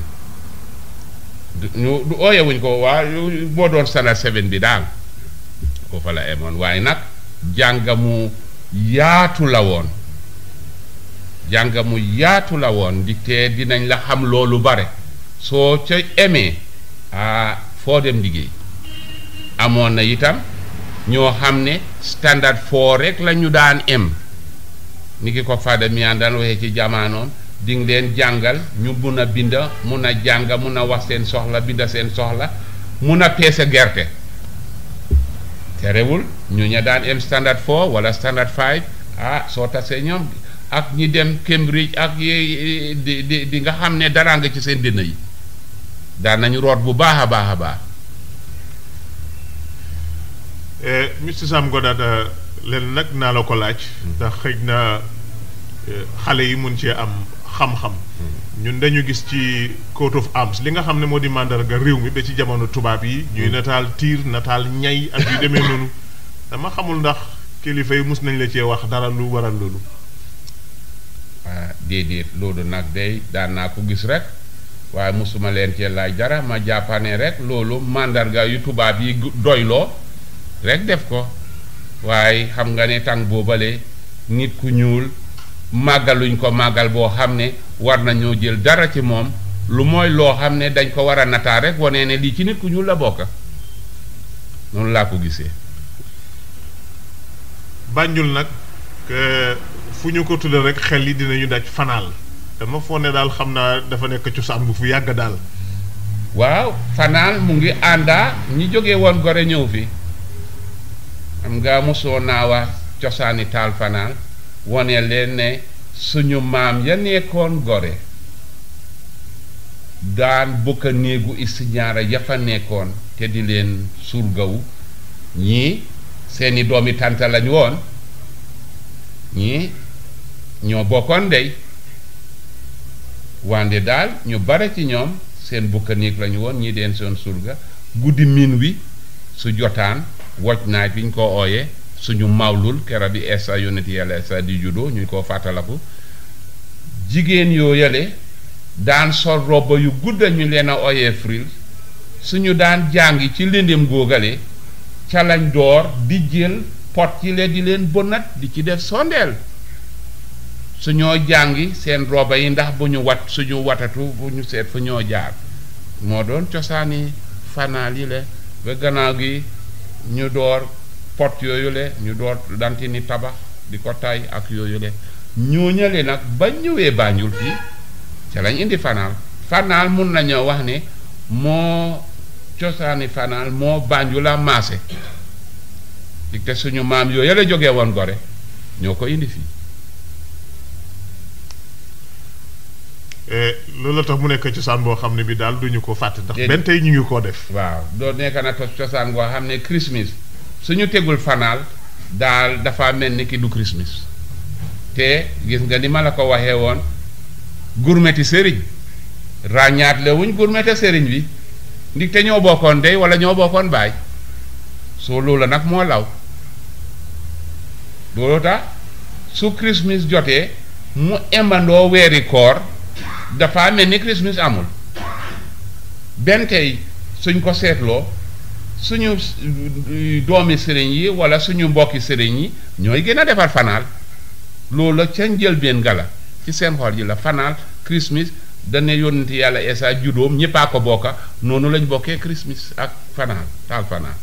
ñu du ooyewuñ ko waa boo doon standard seven bi daal foofa la emoon waaye nag jàngamu yaatu la woon jàngamu yaatu la woon di te dinañ la xam loolu bare soo ca emee ah foo dem liggéey amoon na itam ñoo xam ne standard four rek la ñu daan em ni ki ko fada miyaan daan waxee ci jamaanoom di nga leen jàngal ñu mun a binda mun a jàng mun a wax seen soxla binda seen soxla mun a peese gerte terewul ñu ña daan em standard four wala standard five ah soo tasee ñoom ak ñi dem Cambridge ak yi di di di nga xam ne dara nga ci seen dënn yi daan nañu root bu baax a baax a baax Mr Sam Goddard leen nag naa la ko laaj ndax xëj na xale yi mun cee am xam-xam ñun dañu gis ci coat of arms li nga xam ne moo di màndarga réew mi ba ci jamono tubaab yi ñuy nataal tiir nataal ñay ak yu demee noonu dama xamul ndax kilifa yi mus nañ la cee wax dara lu waral loolu ah déedéet loolu nag day daan naa ko gis rek waaye mosuma leen cee laaj dara ma jàppane rek loolu màndarga yu tubaab yi doyloo rek def ko waaye xam nga ne tàng boobale nit ku ñuul màggaluñ ko màggal boo xam ne war nañoo jël dara ci moom lu mooy loo xam ne dañ ko war a nataa rek wane ne lii ci nit ku ñuul la bokk noonu laa ko gisee Banjul nag fu ñu ko tuddee rek xel yi dinañu daj fanaal dama foog ne daal xam naa dafa nekk cosaan bu fu yàgg daal waaw fanaal mu ngi àndaa ñi jóge woon gore ñëw fi xam nga mosoo naa wax cosaani taal fanaal wone leen ne suñu maam ya nekkoon gore daan bokk néegu istiñaara ya fa nekkoon te di leen surgawu ñii seeni doomi tànta lañu woon ñii ñoo bokkoon ndey wande daal ñu bare ci ñoom seen bukka néeg lañu woon ñii deen seen surga guddi min wi su jotaan woj naaj bi ñu ko ooyee suñu mawlul kera bi esa yonent yàlla esa di judo ñu ko fàttalaku jigéen yoo yale daan sol robba yu gudda ñu leen a ooyee fril suñu daan jàngi ci lëndëm góogale ca lañ door di jël pot yi leen di leen bonat di ci def sondeel suñoo jàngi seen roba yi ndax bu ñu wat suñu watatu bu ñu seet fu ñoo jaar moo doon cosaani fanaal yi le ba gannaaw gi ñu door pot yooyu le ñu door danti ni tabax di ko tay ak yooyu le ñooñale nag ba ñëwee Banjul fii ca lañ indi fanaal fanaal mun nañoo wax ne moo cosaani fanaal moo Banjul la maase di te suñu maam yooyu la jógee woon gore ñoo ko indi fii loolu la tax mu nekk cosaan boo xam ne bi daal duñu ko fàtte ndax Déedéet. benn tey ñu ngi koo def waaw doo nekk na tos cosaan goo xam ne Christmas suñu tegul fanaal daal dafa mel ni ki du Christmas te gis nga ni ma la ko waxee woon gurmeti sëriñ ràññaat le wuñ gurmete sëriñ bi ndig te ñoo bokkoon dey wala ñoo bokkoon baay soo loolu nag moo law loolu tax su Christmas jotee mu embandoo weeri koor dafa mel ni Christmas amul benn tey suñ ko seetloo suñu eh, doomi sëriñ yi wala suñu mbokki sëriñ yi ñooy gën a defar fanaal loolu la ca njëlbeen gala ci seen xol yi la fanaal Christmas dana yónnenti yàlla Eesa judóom ñëppaa ko bokka noonu lañ bokkee Christmas ak fanaal taal fanaal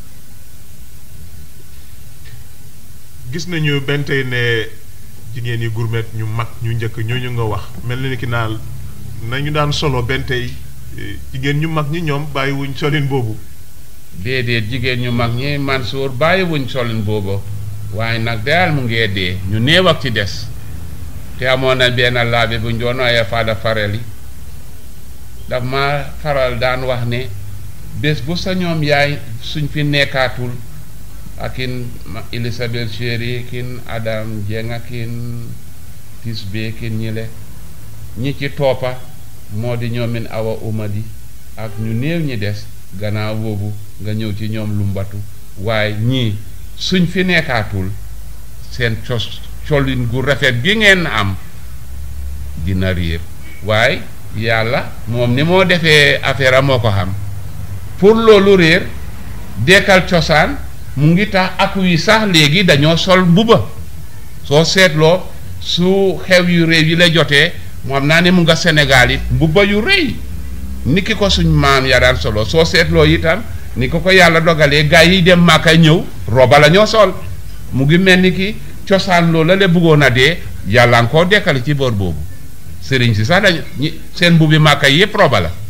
gis nañu benn tey ne jigéen yi gourmet ñu mag ñu njëkk ñooñu nga wax mel na ni ki naal nañu daan solo benn tey eh, jigéen ñu mag ñi ñoom bàyyiwuñ solin boobu déedéet jigéen ñu mag ñi Mansour bàyyiwuñ solin boobu waaye nag daal mu ngee dee ñu néew ak ci des te amoon na benn laabe bu ñu doon waaye Fada Fareli daf ma faral daan wax ne bés bu sa ñoom yaay suñ fi nekkaatul akin ma- Elizabeth Chéri kin Adam Dieng akin Tisbe kin ñile ñi ci toppa moo di ñoomin Awa Umadi ak ñu néew ñi des gannaaw boobu nga ñëw ci ñoom lumbatu waaye ñii suñ fi nekkaatul seen cos colin gu rafet gi ngeen am dina réer waaye yàlla moom ni moo defee affaire am moo ko xam pour loolu réer dekkal cosaan mu ngi tax aku yi sax léegi dañoo sol mbuba soo seetloo su xew yu réew yi la jotee mu xam naa ne mu nga Sénégal it mbuba yu rëy ni ki ko suñ maam ya daan solo soo seetloo itam ni ko ko yàlla dogalee gaa yi dem Màkka ñëw roba la ñoo sol mu ngi mel ni ki cosaan loola la bëggoon a dee yàlla nga koo dekkali ci boor boobu sëriñ si sax dañu ñi seen mbubbi Màkka yi yëpp roba la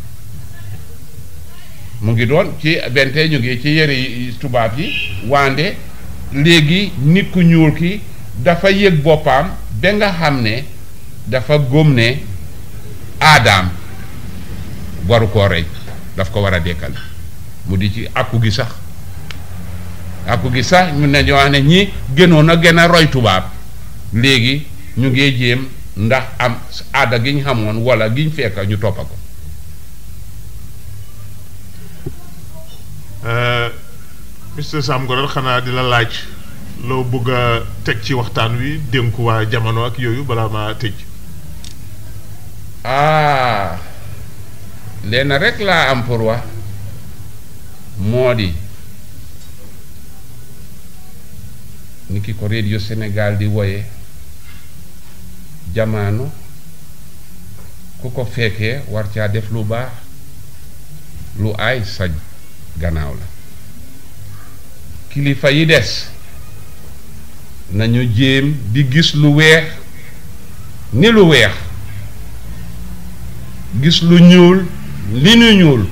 mu ngi doon ci bente ñu ngi ci yëre yi tubaab yi wande léegi nit ku ñuul ki dafa yëg boppam ba nga xam ne dafa góom ne aadaam waru koo rey daf ko war a dekkal mu di ci akku gi sax akku gi sax ñu ne ñoo wax ne ñi gënoon a gën a roy tubaab léegi ñu ngi jéem ndax am aada gi ñu xamoon wala gi ñu fekk ñu toppa ko Mr Sam Goral xanaa di la laaj loo bëgg a teg ci waxtaan wi dénku waa jamono ak yooyu balaa maa tëj ah lenn rek laa am pour wax moo di ni ki ko radio Sénégal di woye jamaano ku ko fekkee war caa def lu baax lu aay sa gannaaw la kilifa yi des nañu jéem di gis lu weex ni lu weex gis lu ñuul li nu ñuul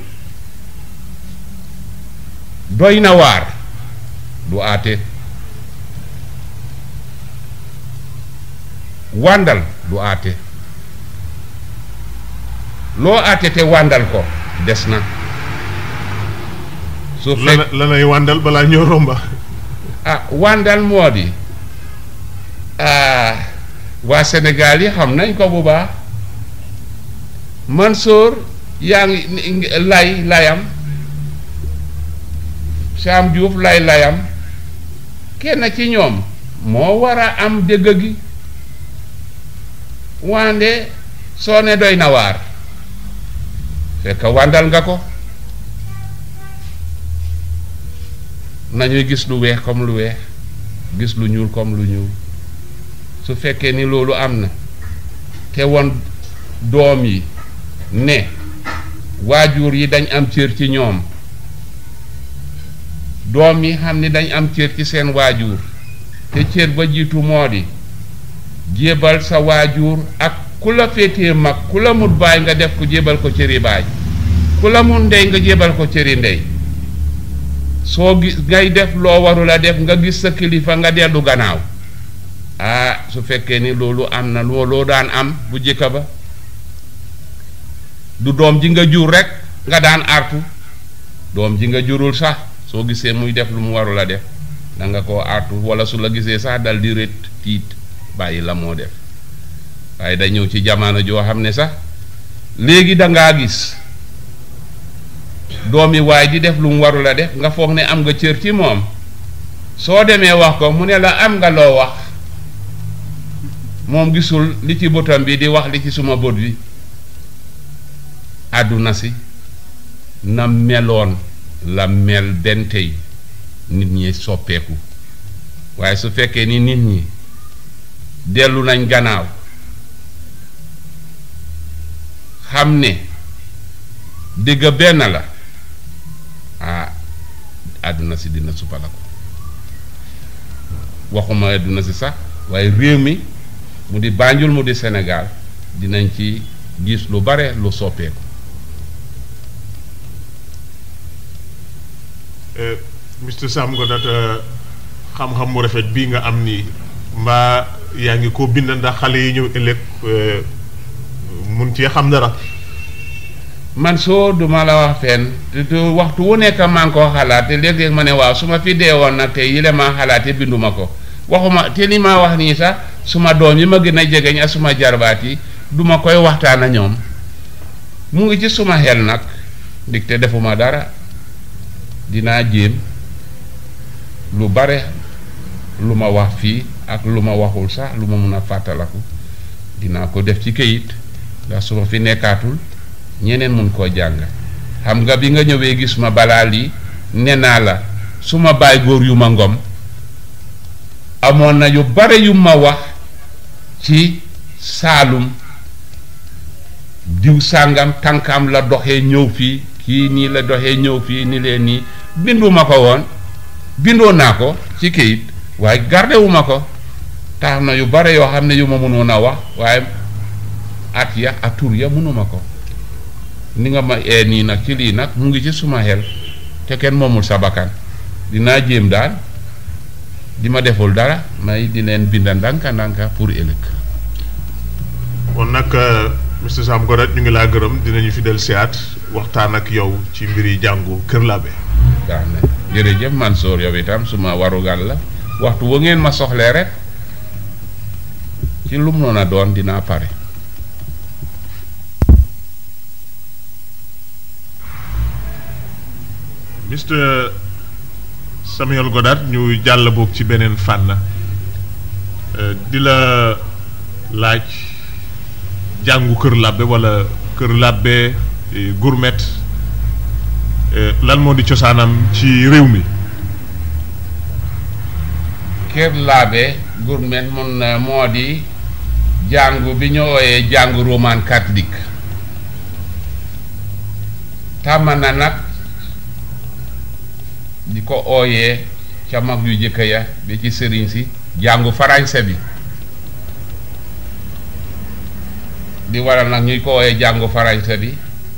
doy na waar du aate wàndal du aate loo aate te wàndal ko des na su fekk lana lanay wàndal balaa ñoo romba ah wàndal moo di ah waa Sénégal yi xam nañ ko bu baax Mansour yaa ngi ni- lay layam Sam Diouf lay layam kenn ci ñoom moo war a am dëgg gi wande soo ne doy na waar fekk wàndal nga ko nañuy gis lu weex comme lu weex gis lu ñuul comme lu ñuul su fekkee ni loolu am na te woon doom yi ne waajur yi dañ am cër ci ñoom doom yi xam ni dañ am cër ci seen waajur te cër ba jiitu moo di jébal sa waajur ak ku la féetee mag ku la mut baay nga def ko jébal ko cëri baay ku la mun ndey nga jébal ko cëri ndey soo gis ngay def loo warul a def nga gis sa kilifa nga dellu gannaaw ah su fekkee ni loolu am na looloo daan am bu jëkka ba du doom ji nga jur rek nga daan artu doom ji nga jurul sax soo gisee muy def lu mu warul a def da nga koo artu wala su la gisee sax dal di rét tiit bàyyi la moo def waaye da ñëw ci jamono joo xam ne sax léegi da ngaa gis doomi waay di def lu mu warul a def nga foog ne am nga cër ci moom soo demee wax ko mu ne la am nga loo wax moom gisul li ci bëtam bi di wax li ci suma bët bi àdduna si na meloon la mel benn tey nit ñi soppeeku waaye su fekkee ni nit ñi dellu nañ gannaaw xam ne dëgg benn la ah àdduna si dina suppala ko waxuma àdduna si sax waaye réew mi mu di Banjul mu di Sénégal dinañ ci gis lu bare lu soppeeku Mr Sam Godat xam-xam mu rafet bii nga am nii mbaa yaa ngi ko bind ndax xale yi ñëw ëllëg mun cee xam dara man soo duma la wax fenn te waxtu wu nekk maa ngi koo xalaat te léeg-léeg ma ne waaw su ma fi dee woon nag te yile maa xalaate binduma ko waxuma te li ma wax nii sax suma doom yi ma gën a jegeñ ak suma jarbaat yi duma koy waxtaan a ñoom mu ngi ci suma xel nag ndig te defuma dara dinaa jéem lu bare lu ma wax fii ak lu ma waxul sax lu ma mun a fàttalaku dinaa ko def ci këyit ndax su ma fi nekkaatul ñeneen mun koo jàng xam nga bi nga ñëwee gis ma balaa lii ne naa la su ma baay góor yu ma ngom amoon na yu bare yu ma wax ci saalum diw sàngam tànkam la doxee ñëw fii kii nii la doxee ñëw fii ni leen nii binduma ko woon bindoo naa ko ci këyit waaye gardewuma ko tax na yu bare yoo xam ne yu ma mënoon a wax waaye at ya ak tur ya mënuma ko ni nga ma ee nii nag ci lii nag mu ngi ci suma xel te kenn moomul sa bakkan dinaa jéem daal di ma deful dara may di leen binda ndànka ndànka pour ëllëg kon nag Mr Sam Godat ñu ngi laa gërëm dinañu fi del siyaat waxtaan ak yow ci mbiri jàngu Kër Labe baax na jërëjëf Mansour yow itam suma warugal la waxtu wa ngeen ma soxlee rek ci lu mu noon a doon dinaa pare Mr Samuel Godat ñu jàll boog ci beneen fànn di la laaj jàngu Kër Labbe wala Kër Labbe gourmet lan moo di cosaanam ci réew mi Kër Laabe gourmet mun na moo di jàngu bi ñu ooyee jàngu roman catholique tàmm na nag di ko ooyee ca mag yu jëkk ya bi ci sëriñ si jàngu farañse bi di waral nag ñuy ko ooyee jàngu farañse bi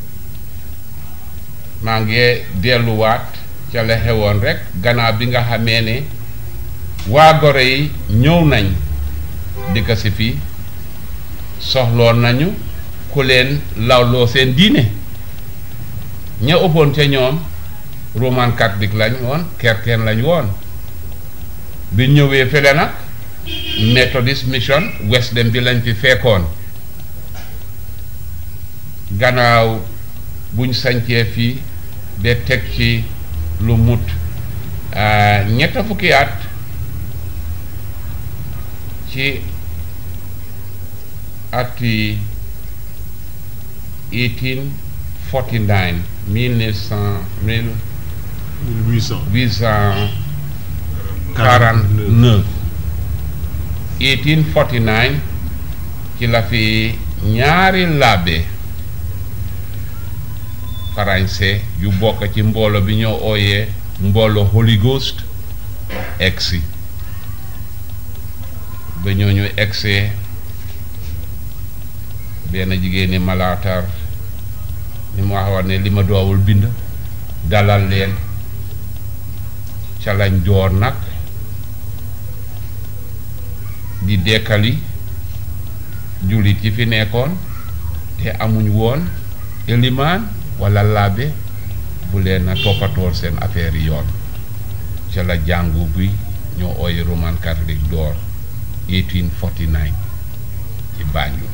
maa ngi delluwaat ca la xewoon rek gannaaw bi nga xamee ne waa gore yi ñëw nañ dikk si fii soxloon nañu ku leen lawloo seen diine ña ëppoon ca ñoom roman catholique lañ woon kerkeen lañ woon bi ñëwee fële nag methodist mission Wesleyan bi lañ fi fekkoon gannaaw buñ sañcee fii de teg ci lu mut ñetta fukki at ci ati 1849 1900 1849 1849 ci la fi ñaari laabe farañse yu bokk ci mboolo bi ñoo ooyee mboolo Holy Ghost egsi ba ñooñu egsee benn jigéen ñi malaatar ni ma waxoon ne li ma doowul bind dalal leen ca lañ door nag di dekkali jullit yi fi nekkoon te amuñ woon elimaan walla laabe bu leen a toppatool seen affaire yi yoon ca la jàngu bi ñoo ooy roman catholique door 1849 ci Banjul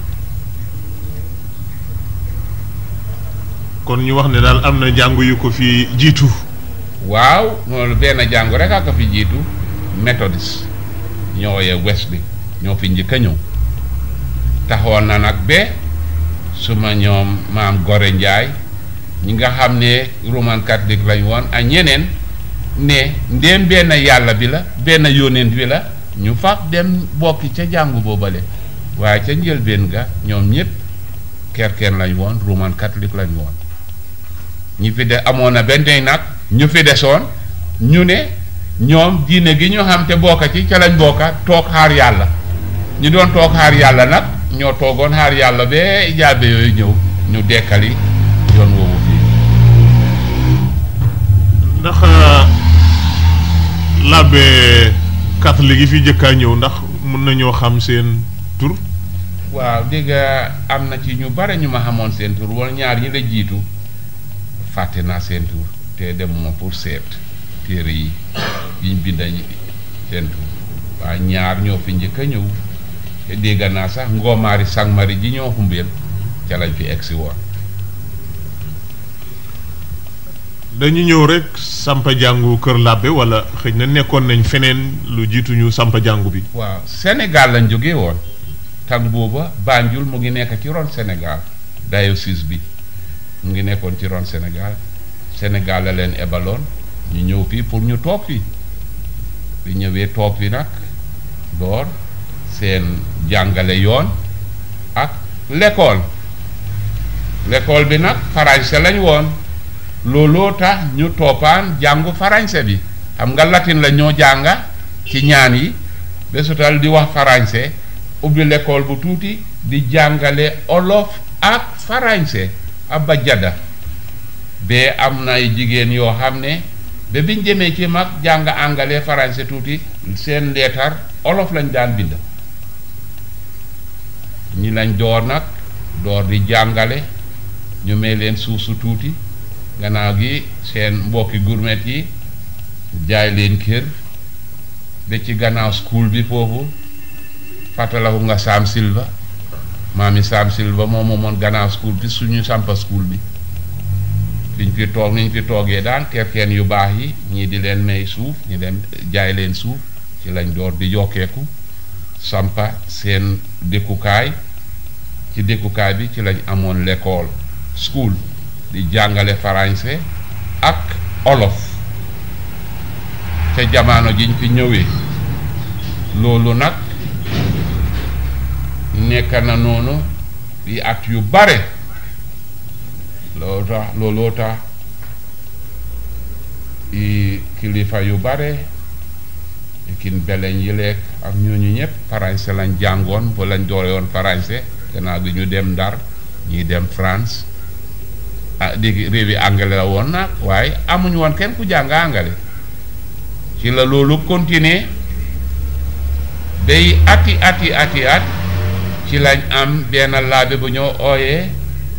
kon ñu wax ne daal am na jàngu yu ko fi jiitu waaw loolu benn jàngu rek a ko fi jiitu méthodiste ñoo ooyee Wesley ñoo fi njëkk a ñëw taxoon na nag ba suma ñoom maam Gore Njaay ñi nga xam ne roman catholique lañ woon ak ñeneen ne ndéem benn yàlla bi la benn yónent bi la ñu faf dem bokki ca jàngu boobale waaye ca njëlbeen ga ñoom ñëpp kerkeen lañ woon roman catholique lañ woon ñi fi de amoon na benn tey nag ñu fi desoon ñu ne ñoom diine gi ñu xam te bokka ci ca lañ bokka toog xaar yàlla ñu doon toog xaar yàlla nag ñoo toogoon xaar yàlla ba jaabe yooyu ñëw ñu dekkali yoon woowu fii ndax làbbe catholique yi fi jëkkaa ñëw ndax mun nañoo xam seen tur waaw dégg nga am na ci ñu bare ñu ma xamoon seen tur wala ñaar ñi la jiitu fàtte naa seen tur te demuma pour seet téere yi yiñ binda seen tur waaye ñaar ñoo fi njëkk a ñëw te dégg naa sax ngoomaari sangmari ji ñoo xumbeel ca lañ fi egsi woon dañu ñëw rek sampa jàngu kër làbbe wala xëy na nekkoon nañ feneen lu jiituñu sampa jàngu bi waaw Sénégal lañ jógee woon tag booba Banjul mu ngi nekk ci ron Sénégal diocèse bi mu ngi nekkoon ci ron Sénégal Sénégal la leen ebaloon ñu ñëw fii pour ñu toog fii bi ñëwee toog fi nag door seen jàngale yoon ak l'école l'école bi nag farañse lañ woon looloo tax ñu toppaan jàngu farañse bi xam nga latin la ñoo jànga ci ñaan yi besutal di wax farañse ubbi l'école bu tuuti di jàngale olof ak farañse abba jada bee am na ay jigéen yoo xam ne ba biñ demee ci mag jàng angale farañse tuuti seen leetar olof lañ daan bind ñi lañ door nag door di jàngale ñu may leen suuf su tuuti gannaaw gi seen mbokki gourmet yi jaay leen kër ba ci gannaaw school bi foofu fàttalaku nga Sam Silva maami Sam Silva moom moomoon gannaaw school bi suñu sampa school bi fiñ fi toog niñ fi toogee daan kerkeen yu baax yi ñii di leen may suuf ñi dem jaay leen suuf ci lañ door di yokkeeku sampa seen dëkkukaay ci dëkkukaay bi ci lañ amoon l'école school di jàngale farañse ak olof te jamono jiñ fi ñëwee loolu nag nekk na noonu yi at yu bare loolu tax looloo tax i kilifa yu bare kin beleñ yi lekk ak ñooñu ñëpp farañse lañ jàngoon ba lañ doore woon farañse gannaaw bi ñu dem Ndar ñuy dem France ah dégg réew yi angale la woon nag waaye amuñu woon kenn ku jàng angale ci la loolu continuer day ati ati ati at ci lañ am benn laabe bu ñoo ooyee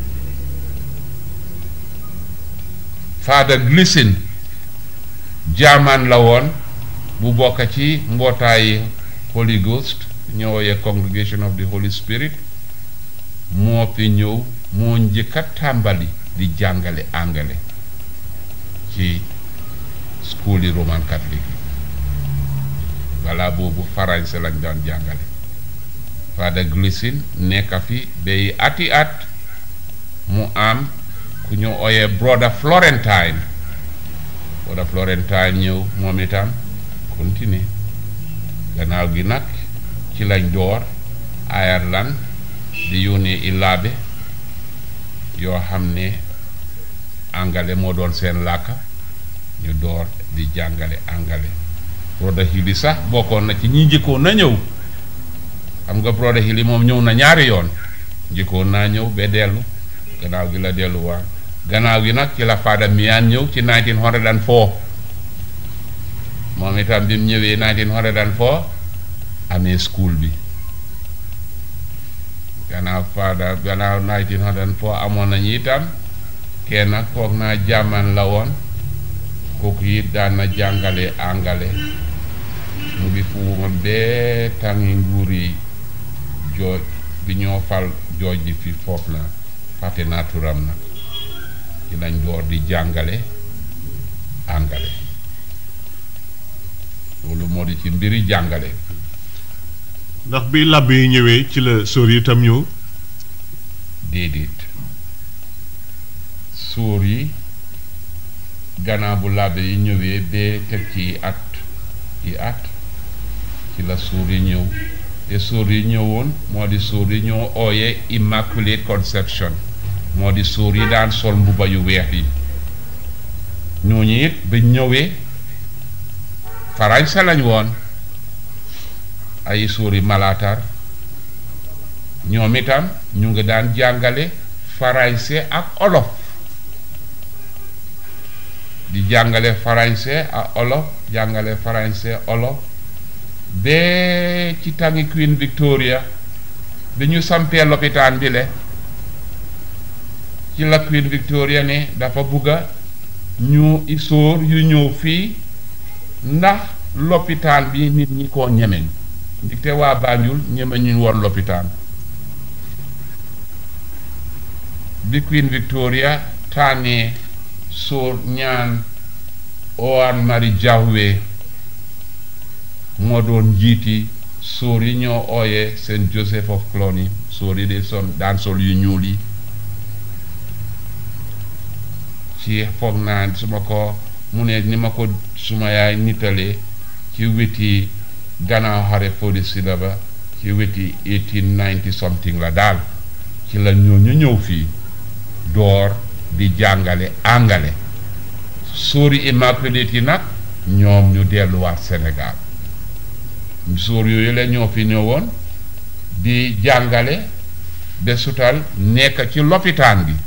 Father Glissin jaamaan la woon bu bokk ci mbootaayi Holy Ghost ñoo ooyee Congregation of the Holy Spirit moo fi ñëw moo njëkk a tàmbali di jàngale angale ci school yi roman catholique yi walla boobu farañse lañ daan jàngale Father Glissin nekk fi bay ati at mu am ku ñu ooyee brother Florentine brother Florentine ñëw moom itam continuer gannaaw gi nag ci lañ door Ireland di yónnee illaabe yoo xam ne angale moo doon seen làkka ñu door di jàngale angale Broda Hili sax bokkoon na ci ñi njëkkoon na ñëw xam nga Broda Hili moom ñëw na ñaari yoon njëkkoon naa ñëw ba dellu gannaaw gi la delluwaat gannaaw gi nag ci la Fada Miyaan ñëw ci 1904 moom itam bi mu ñëwee 1904 amee school bi gannaaw Fada gannaaw 1904 amoon nañu itam kenn nag foog naa jàmman la woon kooku it daan na jàngale angale mu ngi fu woon bee tàngi nguur yi jooj bi ñoo fal jooj di fi foofu la fàtte naa turam nag ci lañ door di jàngale angale loolu moo di ci mbiri jàngale ndax bi làbbe yi ñëwee ci la sóor yi itam ñëw déedéet sóor yi gannaaw bu làbbe yi ñëwee bee teg ci at yi at ci la sóor yi ñëw te sóor yi ñëwoon moo di sóor yi ñoo ooyee immaculate conception moo di sóor yi daan sol mbuba yu weex yi ñooñu it ba ñëwee farañsa lañ woon ay sóor yi malaatar ñoom itam ñu ngi daan jàngale farañse ak olof di jàngale farañse ak olof jàngale farañse olof bee ci tàngi Queen Victoria bi ñu sampee lopitaan bi le ci la Queen Victoria ne dafa bugga ñu isóor yu ñëw fii ndax lopitaan bi nit ñi koo ñemeñ ndaxte waa Banjul ñeme ñu woon lopitaan bi Queen Victoria tànnee sóor ñaan Owen Mari Jahwe moo doon njiiti sóor yi ñoo ooyee Saint Joseph of Cluny sóor yi de son daan sol yu ñuul yi ci foog naa su ma ko mu ne ni ma ko suma yaay nittalee ci weti gannaaw xare Fodé Siraba ci weti 1890 something la daal ci la ñoo ñu ñëw fii door di jàngale angale sóori immaculate yi nag ñoom ñu delluwaat Sénégal sóor yooyu la ñoo fi ñëwoon di jàngale ba sutal nekk ci lopitaan bi